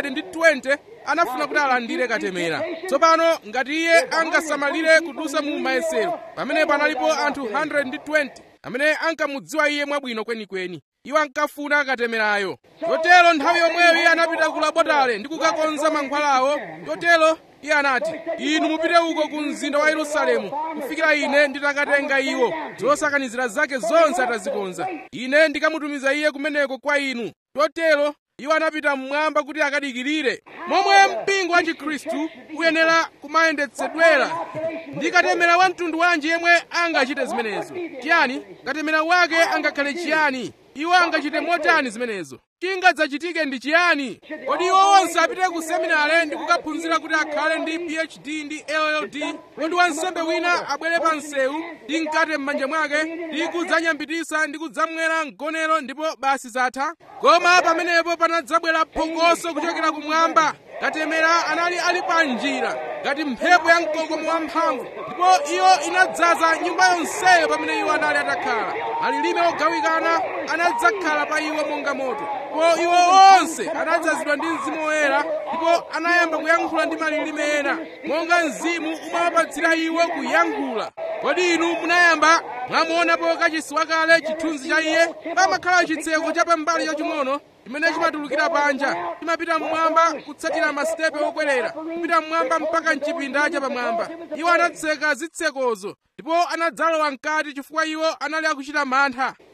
120 anafuna kuti alandire katemera tsopano ngati iye angasamalire kudusa mu mayesero pamenepo analipo anthu 120 amene ankamudziwa iye mwabwino kwenikweni iwo ankafuna katemerayo chotero nthawi yomweyo iye anapita ku labotale ndi kukakonza mankhwalawo chotero iye anati inu mupite uko ku mzinda wa yerusalemu kufikira ine nditakatenga iwo zosakanizira zake zonse atazikonza ine ndikamutumiza iye kumeneko kwa inu chotero iwo anapita mmwamba kuti akadikirire momwe mpingo wa chikhristu uyenera kumayendetsedwera ndi katemera wa mtundu wanji yemwe angachite zimenezo chiyani katemera wake angakhale chiyani iwo angachite motani zimenezo chingadzachitike ndi chiyani kodi iwo onse apite ku seminare ndi kukaphunzira kuti akhale ndi phd ndi lld kodi wansembe wina abwere pa msewu ndi mkate m'manja mwake ndi kudzanyambitisa ndi kudzamwera mgonero ndipo basi zatha koma pamenepo panadzabwera phokoso kuchokera kumwamba katemera anali ali pa njira ngati mphepo ya mkokomo wamphamvu ndipo iyo inadzaza nyumba yonseyo pamene iwo anali atakhala malilime ogawikana anadzakhala pa iwo monga moto ndipo iwo onse anadzazidwa ndi mzimu woyera ndipo anayamba kuyankhula ndi malilime ena monga mzimu umawapatsira iwo kuyankhula kodi inu munayamba mwamuonapo kachisi wakale chithunzi cha iye pamakhala chitseko cha pambali chaching'ono chimene chimatulukira panja chimapita mmwamba kutsatira masitepe okwerera kupita mmwamba mpaka mchipinda chapamwamba iwo anatseka zitsekozo ndipo anadzalowa mkati chifukwa iwo anali akuchita mantha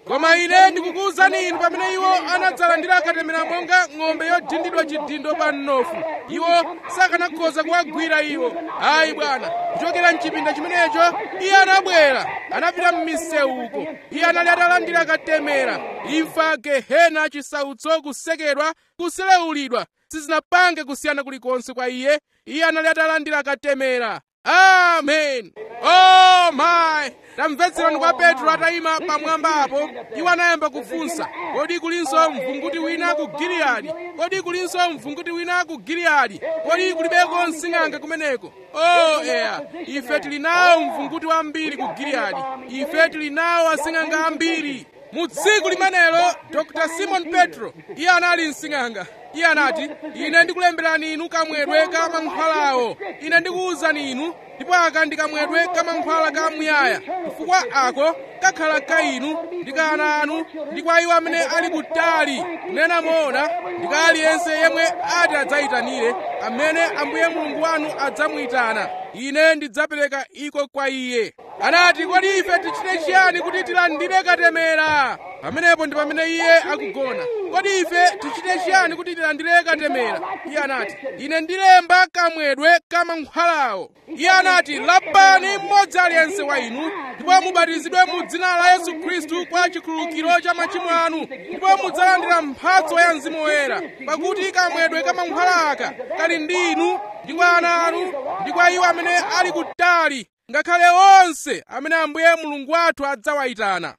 koma ine ndikukuwuzani inu pamene iwo anadzalandira katemera monga ng'ombe yodindidwa chidindo pa mnofu iwo sakanakhoza kuwagwira iwo ayi bwana kuchokera mchipinda chimenecho iye anabwera anapita m'misewu uko iye anali atalandira katemera imfa gehena chisautso kusekedwa kuselewulidwa sizinapange kusiyana kulikonse kwa iye iye anali atalandira katemera amen oh my tamvetserani kwa petro atayima pamwamba apo iwo anayamba kufunsa kodi kulinso mvunguti wina ku giliyadi kodi kulinso mvunguti wina ku giliyadi kodi kulibeko msing'anga kumeneko oh eya ife tili nawo mvunguti wambiri ku giliyadi ife tili nawo asing'anga ambiri mu tsiku limenelo dr simon petro iye anali msing'anga iye anati ine ndikulemberani inu kamwedwe ka mankhwalawo ine ndikuwuzani inu ndipo aka ndi kamwedwe ka mankhwala ka muyaya chifukwa ako kakhala ka inu ndi ka ana anu ndi kwa iwo amene ali kutali kunena moona ndi ka aliyense yemwe ati adzayitanire amene ambuye mulungu wanu adzamuyitana ine ndidzapereka iko kwa iye anati kodi ife tichite chiyani kuti tilandire katemera pamenepo ndi pamene iye akugona kodi ife tichite chiyani kuti tilandire katemera iye anati ine ndilemba kamwedwe ka mankhwalawo iye anati lapani mmodzi aliyense wa inu ndipo mubatizidwe mu dzina la yesu khristu kwa chikhululukiro cha machimo anu ndipo mudzalandira mphatso ya mzimu woyera pakuti kamwedwe ka mankhwala aka kali ndi inu ndi kwa ana anu ndi kwa iwo amene ali kutali ngakhale onse amene ambuye mulungu wathu adzawayitana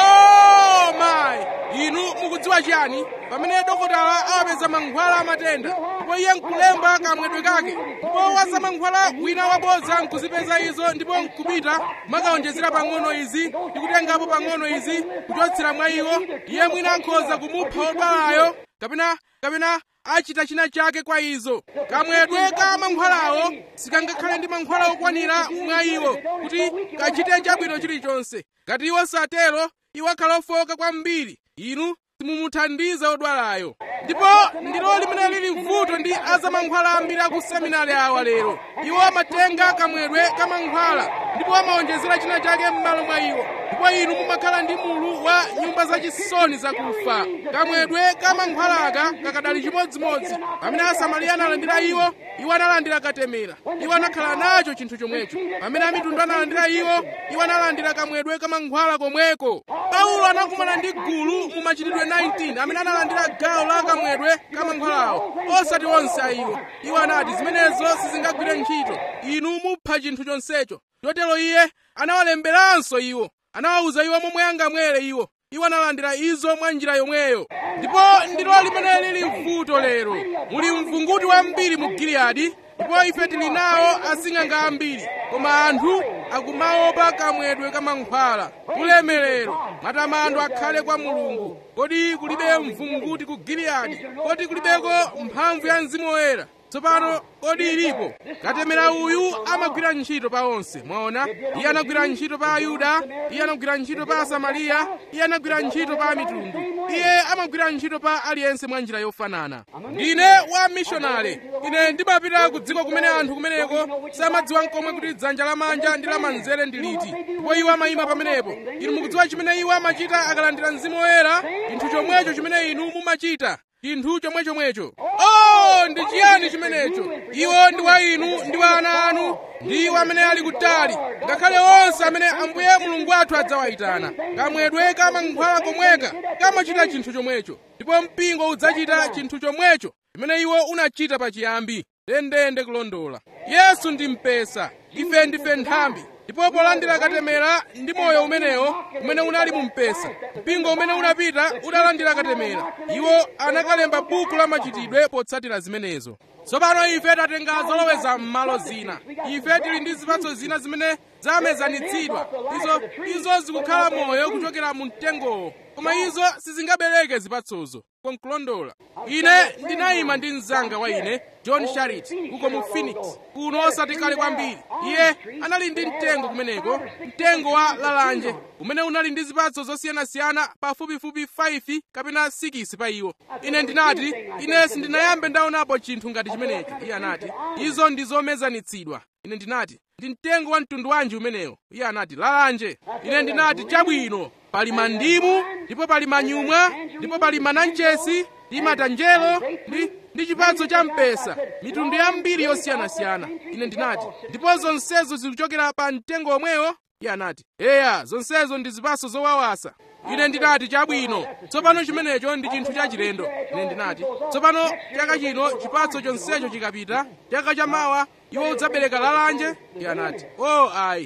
oh my inu mukudziwa chiyani pamene dokotala awapeza mankhwala amatenda ndipo iye nkulemba kamwedwe kake ndipo wazamankhwala wina wabodza nkuzipeza izo ndipo nkupita makawonjezera pang'ono izi ndi kutengapo pang'ono izi kuchotsera mwa iwo iye mwina akhoza kumupha wodwalayo kapena kapena achita china chake kwa izo kamwedwe ka mankhwalawo sikangakhale ndi mankhwala okwanira mwa iwo kuti kachite chabwino chilichonse ngati iwo satero iwo akhala ofoka kwambiri inu simumuthandiza odwalayo ndipo ndilo limene lili vuto ndi azamankhwala ambiri aku seminari awa lero iwo amatenga kamwedwe ka mankhwala ndipo amawonjezera china chake m'malo mwa iwo ndipo inu mumakhala ndi mulu wa nyumba zachisoni zakufa kamwedwe ka mankhwalaka kakadali chimodzimodzi pamene asamariya analandira iwo iwo analandira katemera iwo anakhala nacho chinthu chomwecho pamene amitundu analandira iwo iwo analandira kamwedwe ka mankhwala komweko paulo anakumana ndi gulu mu machitidwe 19 amene analandira gawo la kamwedwe ka mankhwalawo osati onse a iwo iwo anati zimenezo sizingagwire ntchito inu mupha chinthu chonsecho chotero iye anawalemberanso iwo anawawuza iwo momwe angamwere iwo iwo analandira izo mwa njira yomweyo ndipo ndilo limene lili vuto lero muli mvunguti wambiri mu giliyadi ndipo ife tili nawo asing'anga ambiri koma anthu akumaopa kamwedwe ka mankhwala ulemerero matamando akhale kwa mulungu kodi kulibe mvunguti ku giliyadi kodi kulibeko mphamvu ya mzimu woyera tsopano kodi ilipo katemera uyu amagwira ntchito pa onse mwaona iye anagwira ntchito pa ayuda iye anagwira ntchito pa asamariya iye anagwira ntchito pa mitundu iye amagwira ntchito pa aliyense mwa njira yofanana ndine wa mishonale ine ndimapita ku dziko kumene anthu kumeneko samadziwa nkomwe kuti dzanja lamanja ndi lamanzere ndi liti ndipo iwo amayima pamenepo inu mukudziwa chimene iwo amachita akalandira mzimu woyera chinthu chomwecho chimene inu mumachita chinthu chomwechomwecho oh ndi chiyani chimenecho iwo ndi wa inu ndi wa ana anu ndi iwo amene ali kutali ngakhale onse amene ambuye mulungu wathu adzawayitana kamwedwe ka mankhwala komweka kamachita chinthu chomwecho ndipo mpingo udzachita chinthu chomwecho chimene iwo unachita pachiyambi ndendende kulondola yesu ndi mpesa ife ndife nthambi ndipo polandira katemera ndi moyo umenewo umene unali mu mpesa mpingo umene unapita udalandira katemera iwo anakalemba buku la machitidwe potsatira zimenezo tsopano ife tatenga zoloweza m'malo zina ife tili ndi zipatso zina zimene zamezanitsidwa izo izo zikukhala moyo kuchokera mu mtengowo koma izo sizingabereke zipatsozo konkulondola ine ndinayima ndi mzanga wa ine john sharit uko mu phoenix kuno osati kale kwambiri iye anali ndi mtengo kumeneko mtengo wa lalanje umene unali ndi zipatso zosiyanasiyana pafupifupi 5 kapena 6 pa iwo ine ndinati ine sindinayambe ndaonapo chinthu ngati chimenecho iye anati izo ndi zomezanitsidwa ine ndinati ndi mtengo wa mtundu wanji umenewo iye anati lalanje ine ndinati chabwino pali mandimu ndipo pali manyumwa ndipo pali mananchesi ndi matanjelo ndi ndi chipatso cha mpesa mitundu yambiri yosiyanasiyana ine ndinati ndipo zonsezo zikuchokera pa mtengo omwewo iye anati eya zonsezo ndi zipatso zowawasa ine ndinati chabwino tsopano chimenecho ndi chinthu chachilendo ine ndinati tsopano chaka chino chipatso chonsecho chikapita chaka chamawa iwo udzabereka lalanje iye anati o oh, ayi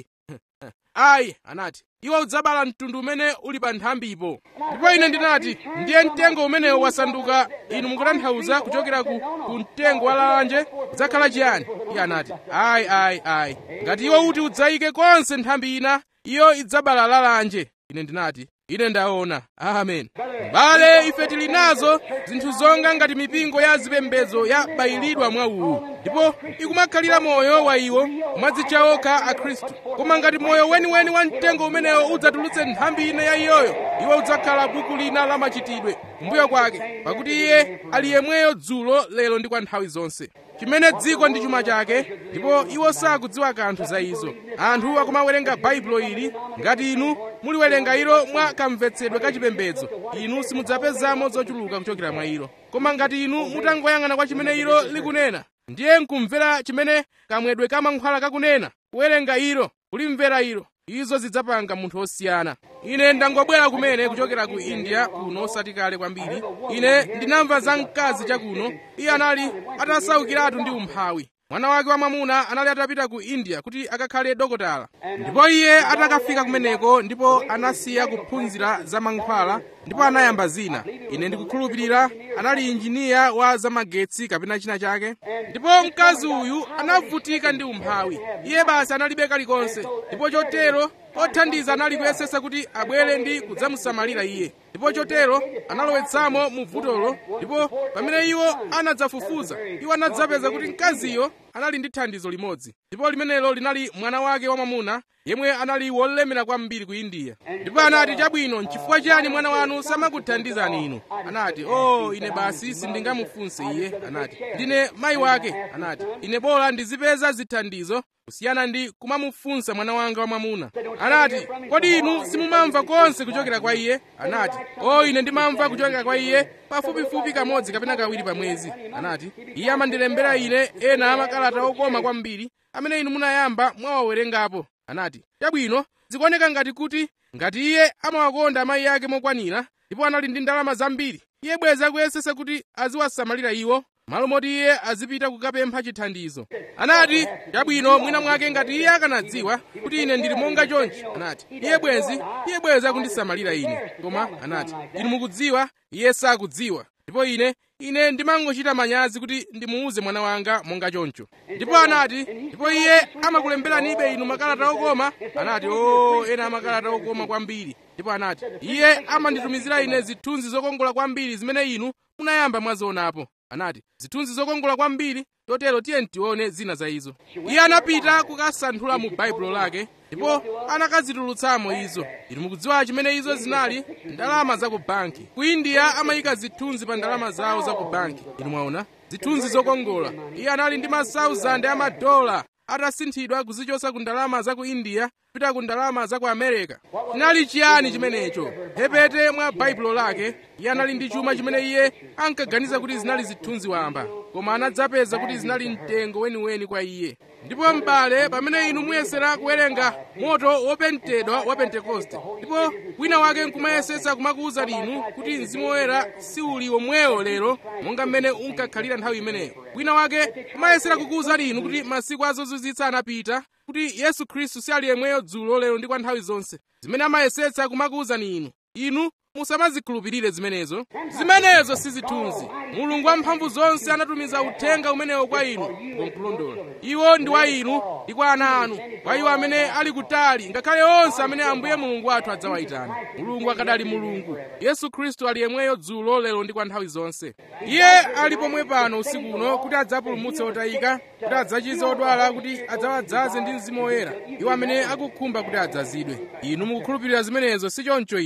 ayi anati iwo udzabala mtundu umene uli pa nthambipo ndipo ine ndinati ndiye mtengo umenewo wasanduka inu mukutanthauza kuchokera ku, ku mtengo wa lalanje udzakhala chiyani iye anati ayi ayi ayi ngati iwo uti udzayike konse nthambi ina iyo idzabala lalanje ine ndinati ine ndaona amen bale ife tili nazo zinthu zonga ngati mipingo ya zipembedzo yabayilidwa mwa uwu ndipo ikumakhalira moyo wa iwo mwadzicha okha akhristu koma ngati moyo weniweni wa mtengo umenewo udzatulutse nthambi ina ya iyoyo iwo udzakhala buku lina la machitidwe kumbuyo kwake pakuti iye ali yemweyo dzulo lero ndi kwa nthawi zonse chimene dziko ndi chuma chake ndipo iwo sakudziwa kanthu za izo anthu akumawerenga baibulo ili ngati inu muliwerenga ilo mwa kamvetsedwe kachipembedzo inu simudzapezamo zochuluka kuchokera mwa ilo koma ngati inu mutangoyang'ana kwa chimene ilo likunena ndiye nkumvera chimene kamwedwe kamankhwala kakunena kuwerenga ilo kulimvera ilo izo zidzapanga munthu osiyana ine ndangobwera kumene kuchokera ku india kuno osati kale kwambiri ine ndinamva za mkazi chakuno iye anali atasaukiratu ndi umphawi mwana wake wamwamuna anali atapita ku india kuti akakhale dokotala ndipo iye atakafika kumeneko ndipo anasiya kuphunzira za mankhwala ndipo anayamba zina ine ndikukhulupirira anali injiniya wa zamagetsi kapena china chake ndipo mkazi uyu anavutika ndi umphawi iye basi analibe kalikonse ndipo chotero othandiza anali kuyesesa kuti abwere ndi kudzamusamalira iye ndipo chotero analowetsamo mu vutolo ndipo pamene iwo anadzafufuza iwo anadzapeza kuti mkaziyo anali ndi thandizo limodzi ndipo limenelo linali mwana wake wamwamuna yemwe anali wolemera kwambiri ku indiya ndipo anati chabwino nchifukwa chiyani mwana wanu samakuthandizani inu anati o oh, ine basi sindingamufunse iye anati ndine mayi wake anati ine bora ndizipeza zithandizo kusiyana ndi kumamufunsa mwana wanga wamwamuna anati kodi inu simumamva konse kuchokera kwa iye anati o oh, ine ndimamva kuchokera kwa iye pafupifupi kamodzi kapena kawiri pa mwezi anati iye amandilembera ine ena amakalata okoma kwambiri amene inu munayamba mwawawerengapo anati chabwino zikuoneka ngati kuti ngati iye amawakonda amayi ake mokwanira ndipo anali ndi ndalama zambiri iye bweza akuyesesa kuti aziwasamalira iwo malo moti iye azipita kukapempha chithandizo anati chabwino mwina mwake ngati iye akanadziwa kuti ine ndili monga chonchi anati iye bwenzi iye bweza kundisamalira ine koma anati inu mukudziwa iye sakudziwa ndipo ine ine ndimangochita manyazi kuti ndimuuze mwana wanga monga choncho ndipo anati ndipo iye amakulemberanibe inu makalata okoma anati o ena amakalata okoma kwambiri ndipo anati iye amanditumizira ine zithunzi zokongola kwambiri zimene inu munayamba mwazionapo anati zithunzi zokongola kwambiri totero tiye tione zina za izo iye anapita kukasanthula mu baibulo lake ndipo anakazitulutsamo izo inu mukudziwa chimene izo zinali ndalama za ku banki ku india amayika zithunzi pa ndalama zawo za ku banki inu mwaona zithunzi zokongola iye anali ndi masauzande amadola atasinthidwa kuzichosa ku ndalama za ku india kupita ku ndalama za ku america chinali chiyani chimenecho hepete mwa baibulo lake iye anali ndi chuma chimene iye ankaganiza kuti zinali zithunzi wamba koma anadzapeza kuti zinali mtengo weniweni kwa iye ndipo m'bale pamene inu muyesera kuwerenga moto wopentedwa wa pentekoste ndipo wina wake nkumayesetsa kumakuwuzani inu kuti mzimu woyera siuli womwewo lero monga mmene unkakhalira nthawi imeneyo wina wake kumayesera kukuwuzani inu kuti masiku azozizwitsa anapita kuti yesu khristu si ali yemweyo dzulo lero ndi kwa nthawi zonse zimene amayesetsa kumakuwuzani inu inu musamazikhulupirire zimenezo zimenezo si zithunzi mulungu wamphamvu zonse anatumiza uthenga umenewo kwa inu nkulondola iwo ndi wa inu ndi kwa ana anu kwa iwo amene ali kutali ngakhale onse amene ambuye mulungu wathu adzawayitana mulungu akadali mulungu yesu khristu ali yemweyo dzulo lero ndi kwa nthawi zonse iye ali pomwe pano usiku uno kuti adzapulumutse otayika kuti adzachize odwala kuti adzawadzaze ndi mzimu woyera iwo amene akukhumba kuti adzazidwe inu mukukhulupirira zimenezo si choncho inu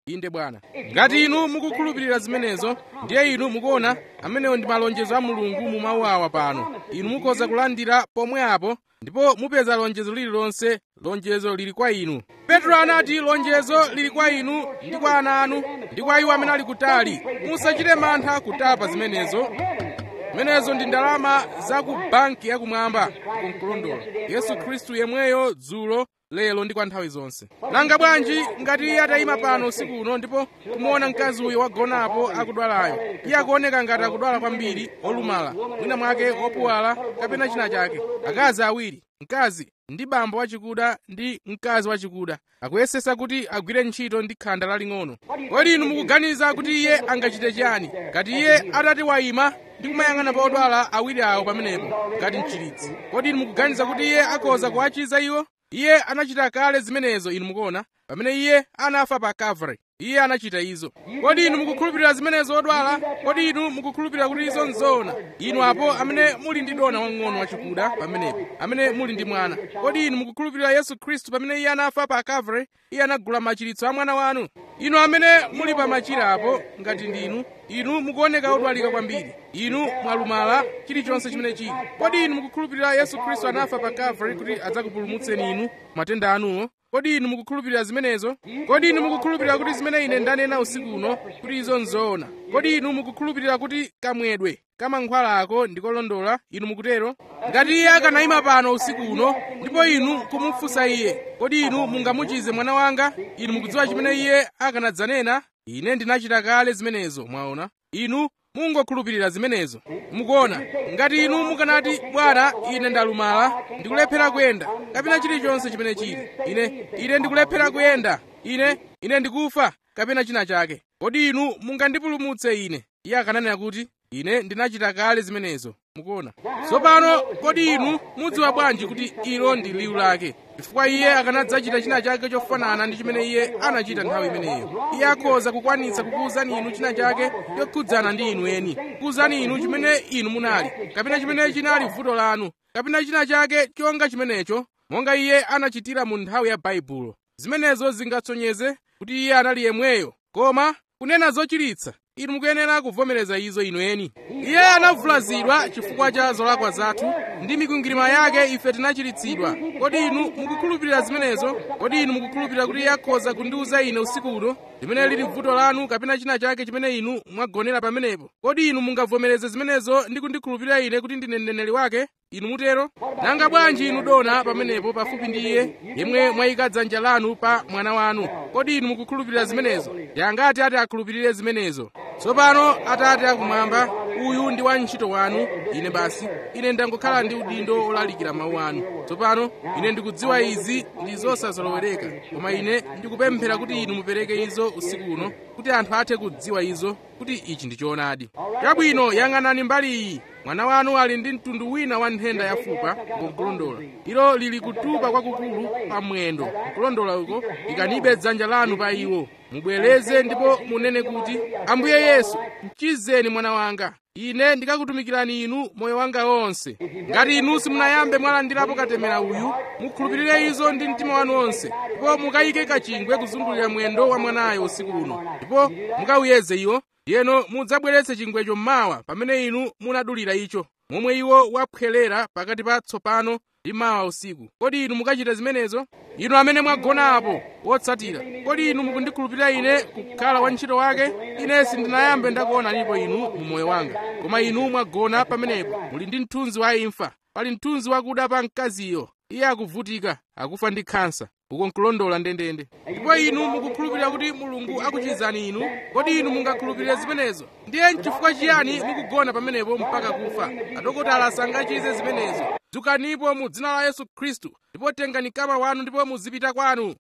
inde bwana ngati inu mukukhulupirira zimenezo ndiye inu mukuona amenewo ndi malonjezo a mulungu mu mawu awa pano inu mukhoza kulandira pomwe apo ndipo mupeza lonjezo lililonse lonjezo lili kwa inu petro anati lonjezo lili kwa inu ndi kwa ana anu ndi kwa iwo amene ali kutali musachite mantha kutapa zimenezo zimenezo ndi ndalama za ku banki yakumwamba kumkulondola yesu khristu yemweyo dzulo lero ndi kwa nthawi zonse nanga bwanji ngati iye atayima pano usiku uno ndipo kumuona mkazi uyo wagonapo akudwalayo iye akuoneka ngati akudwala kwambiri olumala mwina mwake wopuwala kapena china chake akazi awiri mkazi ndi bambo wachikuda ndi mkazi wachikuda akuyesesa kuti agwire ntchito ndi khanda laling'ono kodi inu mukuganiza kuti iye angachite chiyani ngati iye atati wayima ndi kumayang'ana pa odwala awiri awo pamenepo ngati mchiritsi kodi inu mukuganiza kuti iye akhoza kuwachiza iwo iye anachita kale zimenezo inu mukuona pamene iye anafa pa calvary iye anachita izo kodi inu mukukhulupirira zimenezo odwala kodi inu mukukhulupirira kuti izo nzoona inu apo amene muli ndi dona wang'ono wachikuda pamenepo amene muli ndi mwana kodi inu mukukhulupirira yesu khristu pamene iye anafa pa calvary iye anagula machiritso a mwana wanu inu amene muli pa machira apo ngati ndinu inu mukuoneka odwalika kwambiri inu mwalumala chilichonse chimene chili kodi inu mukukhulupirira yesu khristu anafa pa calvary kuti adzakupulumutseni inu matenda anuwo kodi inu mukukhulupirira zimenezo kodi inu mukukhulupirira kuti zimene ine ndanena usiku uno kuti izo nzoona kodi inu mukukhulupirira kuti kamwedwe kamankhwalako ndikolondola inu mukutero ngati iye akanayima pano usiku uno ndipo inu kumufunsa iye kodi inu mungamuchize mwana wanga inu mukudziwa chimene iye akanadzanena ine ndinachita kale zimenezo mwaona inu mungokhulupirira zimenezo mukuona ngati inu mukanati bwana ine ndalumala ndikulephera kuyenda kapena chilichonse chimene chili ine ine ndikulephera kuyenda ine ine ndikufa kapena china chake kodi inu mungandipulumutse ine iye akananena kuti ine ndinachita kale zimenezo mukuona tsopano kodi inu mudziwa bwanji kuti ilo ndi liwu lake chifukwa iye akanadzachita china chake chofanana ndi chimene iye anachita nthawi imeneyo iye akhoza kukwanitsa kukuwuzani inu china chake chokhudzana ndi inu eni kukuwuzani inu chimene inu munali kapena chimene chinali vuto lanu kapena china chake chonga chimenecho monga iye anachitira mu nthawi ya baibulo zimenezo zingatsonyeze kuti iye anali yemweyo koma kunena zochiritsa inu mukuyenera kuvomereza izo inu eni iye anavulazidwa chifukwa cha zolakwa zathu ndi mikwingwirima yake ife tinachiritsidwa kodi inu mukukhulupirira zimenezo kodi inu mukukhulupirira kuti iye akhoza kundiwuza ine usiku uno limene lili vuto lanu kapena china chake chimene inu mwagonera pamenepo kodi inu mungavomereze zimenezo ndi kundikhulupirira ine kuti ndine mneneri wake inu mutero nanga bwanji inu dona pamenepo pafupi ndi iye yemwe mwayika dzanja lanu pa mwana wanu kodi inu mukukhulupirira zimenezo yangati ati akhulupirire zimenezo tsopano atate akumwamba uyu ndi wantchito wanu ine basi ine ndangokhala ndi udindo olalikira mawu anu tsopano ine ndikudziwa izi ndi zosazolowereka koma ine ndikupemphera kuti inu mupereke izo usiku uno kuti anthu athe kudziwa izo kuti ichi ndi choonadi chabwino yang'anani mbali iyi mwana wanu ali ndi mtundu wina wa nthenda yafupa nkulondola ilo lili kutupa kwakukulu pa mwendo nkulondola uko ikanibe dzanja lanu pa iwo mubwereze ndipo munene kuti ambuye yesu mchizeni mwana wanga ine ndikakutumikirani inu moyo wanga wonse ngati inu simunayambe mwalandirapo katemera uyu mukhulupirire izo ndi mtima wanu wonse ndipo mukayike kachingwe kuzungulira mwendo wa mwanayo usiku uno ndipo mukawuyeze iwo ndiyeno mudzabweretse chingwecho mmawa pamene inu munadulira icho momwe iwo waphwelera pakati pa tsopano ndi mawa usiku kodi inu mukachita zimenezo inu amene mwagona apo wotsatira kodi inu mukundikhulupirira ine kukhala wantchito wake ine sindinayambe ndakuonanipo inu mu moyo wanga koma inu mwagona pamenepo muli ndi mthunzi wa imfa pali mthunzi wakuda pa mkaziyo iye akuvutika akufa ndi khansa uko nkulondola ndendende ndipo inu mukukhulupirira kuti mulungu akuchizani inu kodi inu mungakhulupirire zimenezo ndiye nchifukwa chiyani mukugona pamenepo mpaka kufa adokotala sangachize zimenezo dzukanipo mu dzina la yesu khristu ndipo tengani kama wanu ndipo muzipita kwanu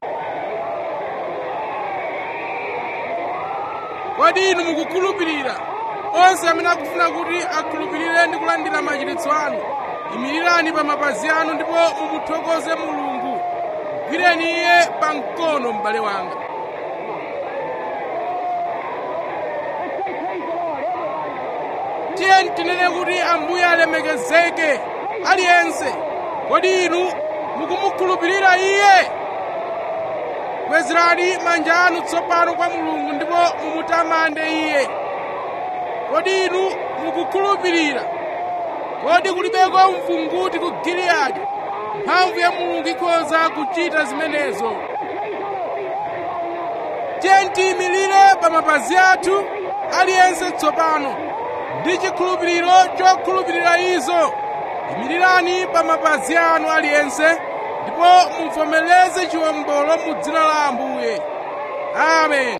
kodi inu mukukhulupirira onse amene akufuna kuti akhulupirire ndi kulandira machiritso anu imirirani pa mapazi anu ndipo mumuthokoze mulungu gwireni iye pa mkono m'bale wanga tiye tinene kuti ambuye alemekezeke aliyense kodi inu mukumukhulupirira iye kwezerani manja anu tsopano kwa mulungu ndipo mumutamande iye kodi inu mukukhulupirira kodi kulibeko mvunguti ku giliyadi mphamvu ya mulungu ikhoza kuchita zimenezo tiye tiyimirire pa mapazi athu aliyense tsopano ndi chikhulupiriro chokhulupirira izo yimirirani pa mapazi anu aliyense ndipo muvomereze chiwombolo mu dzina la ambuye amen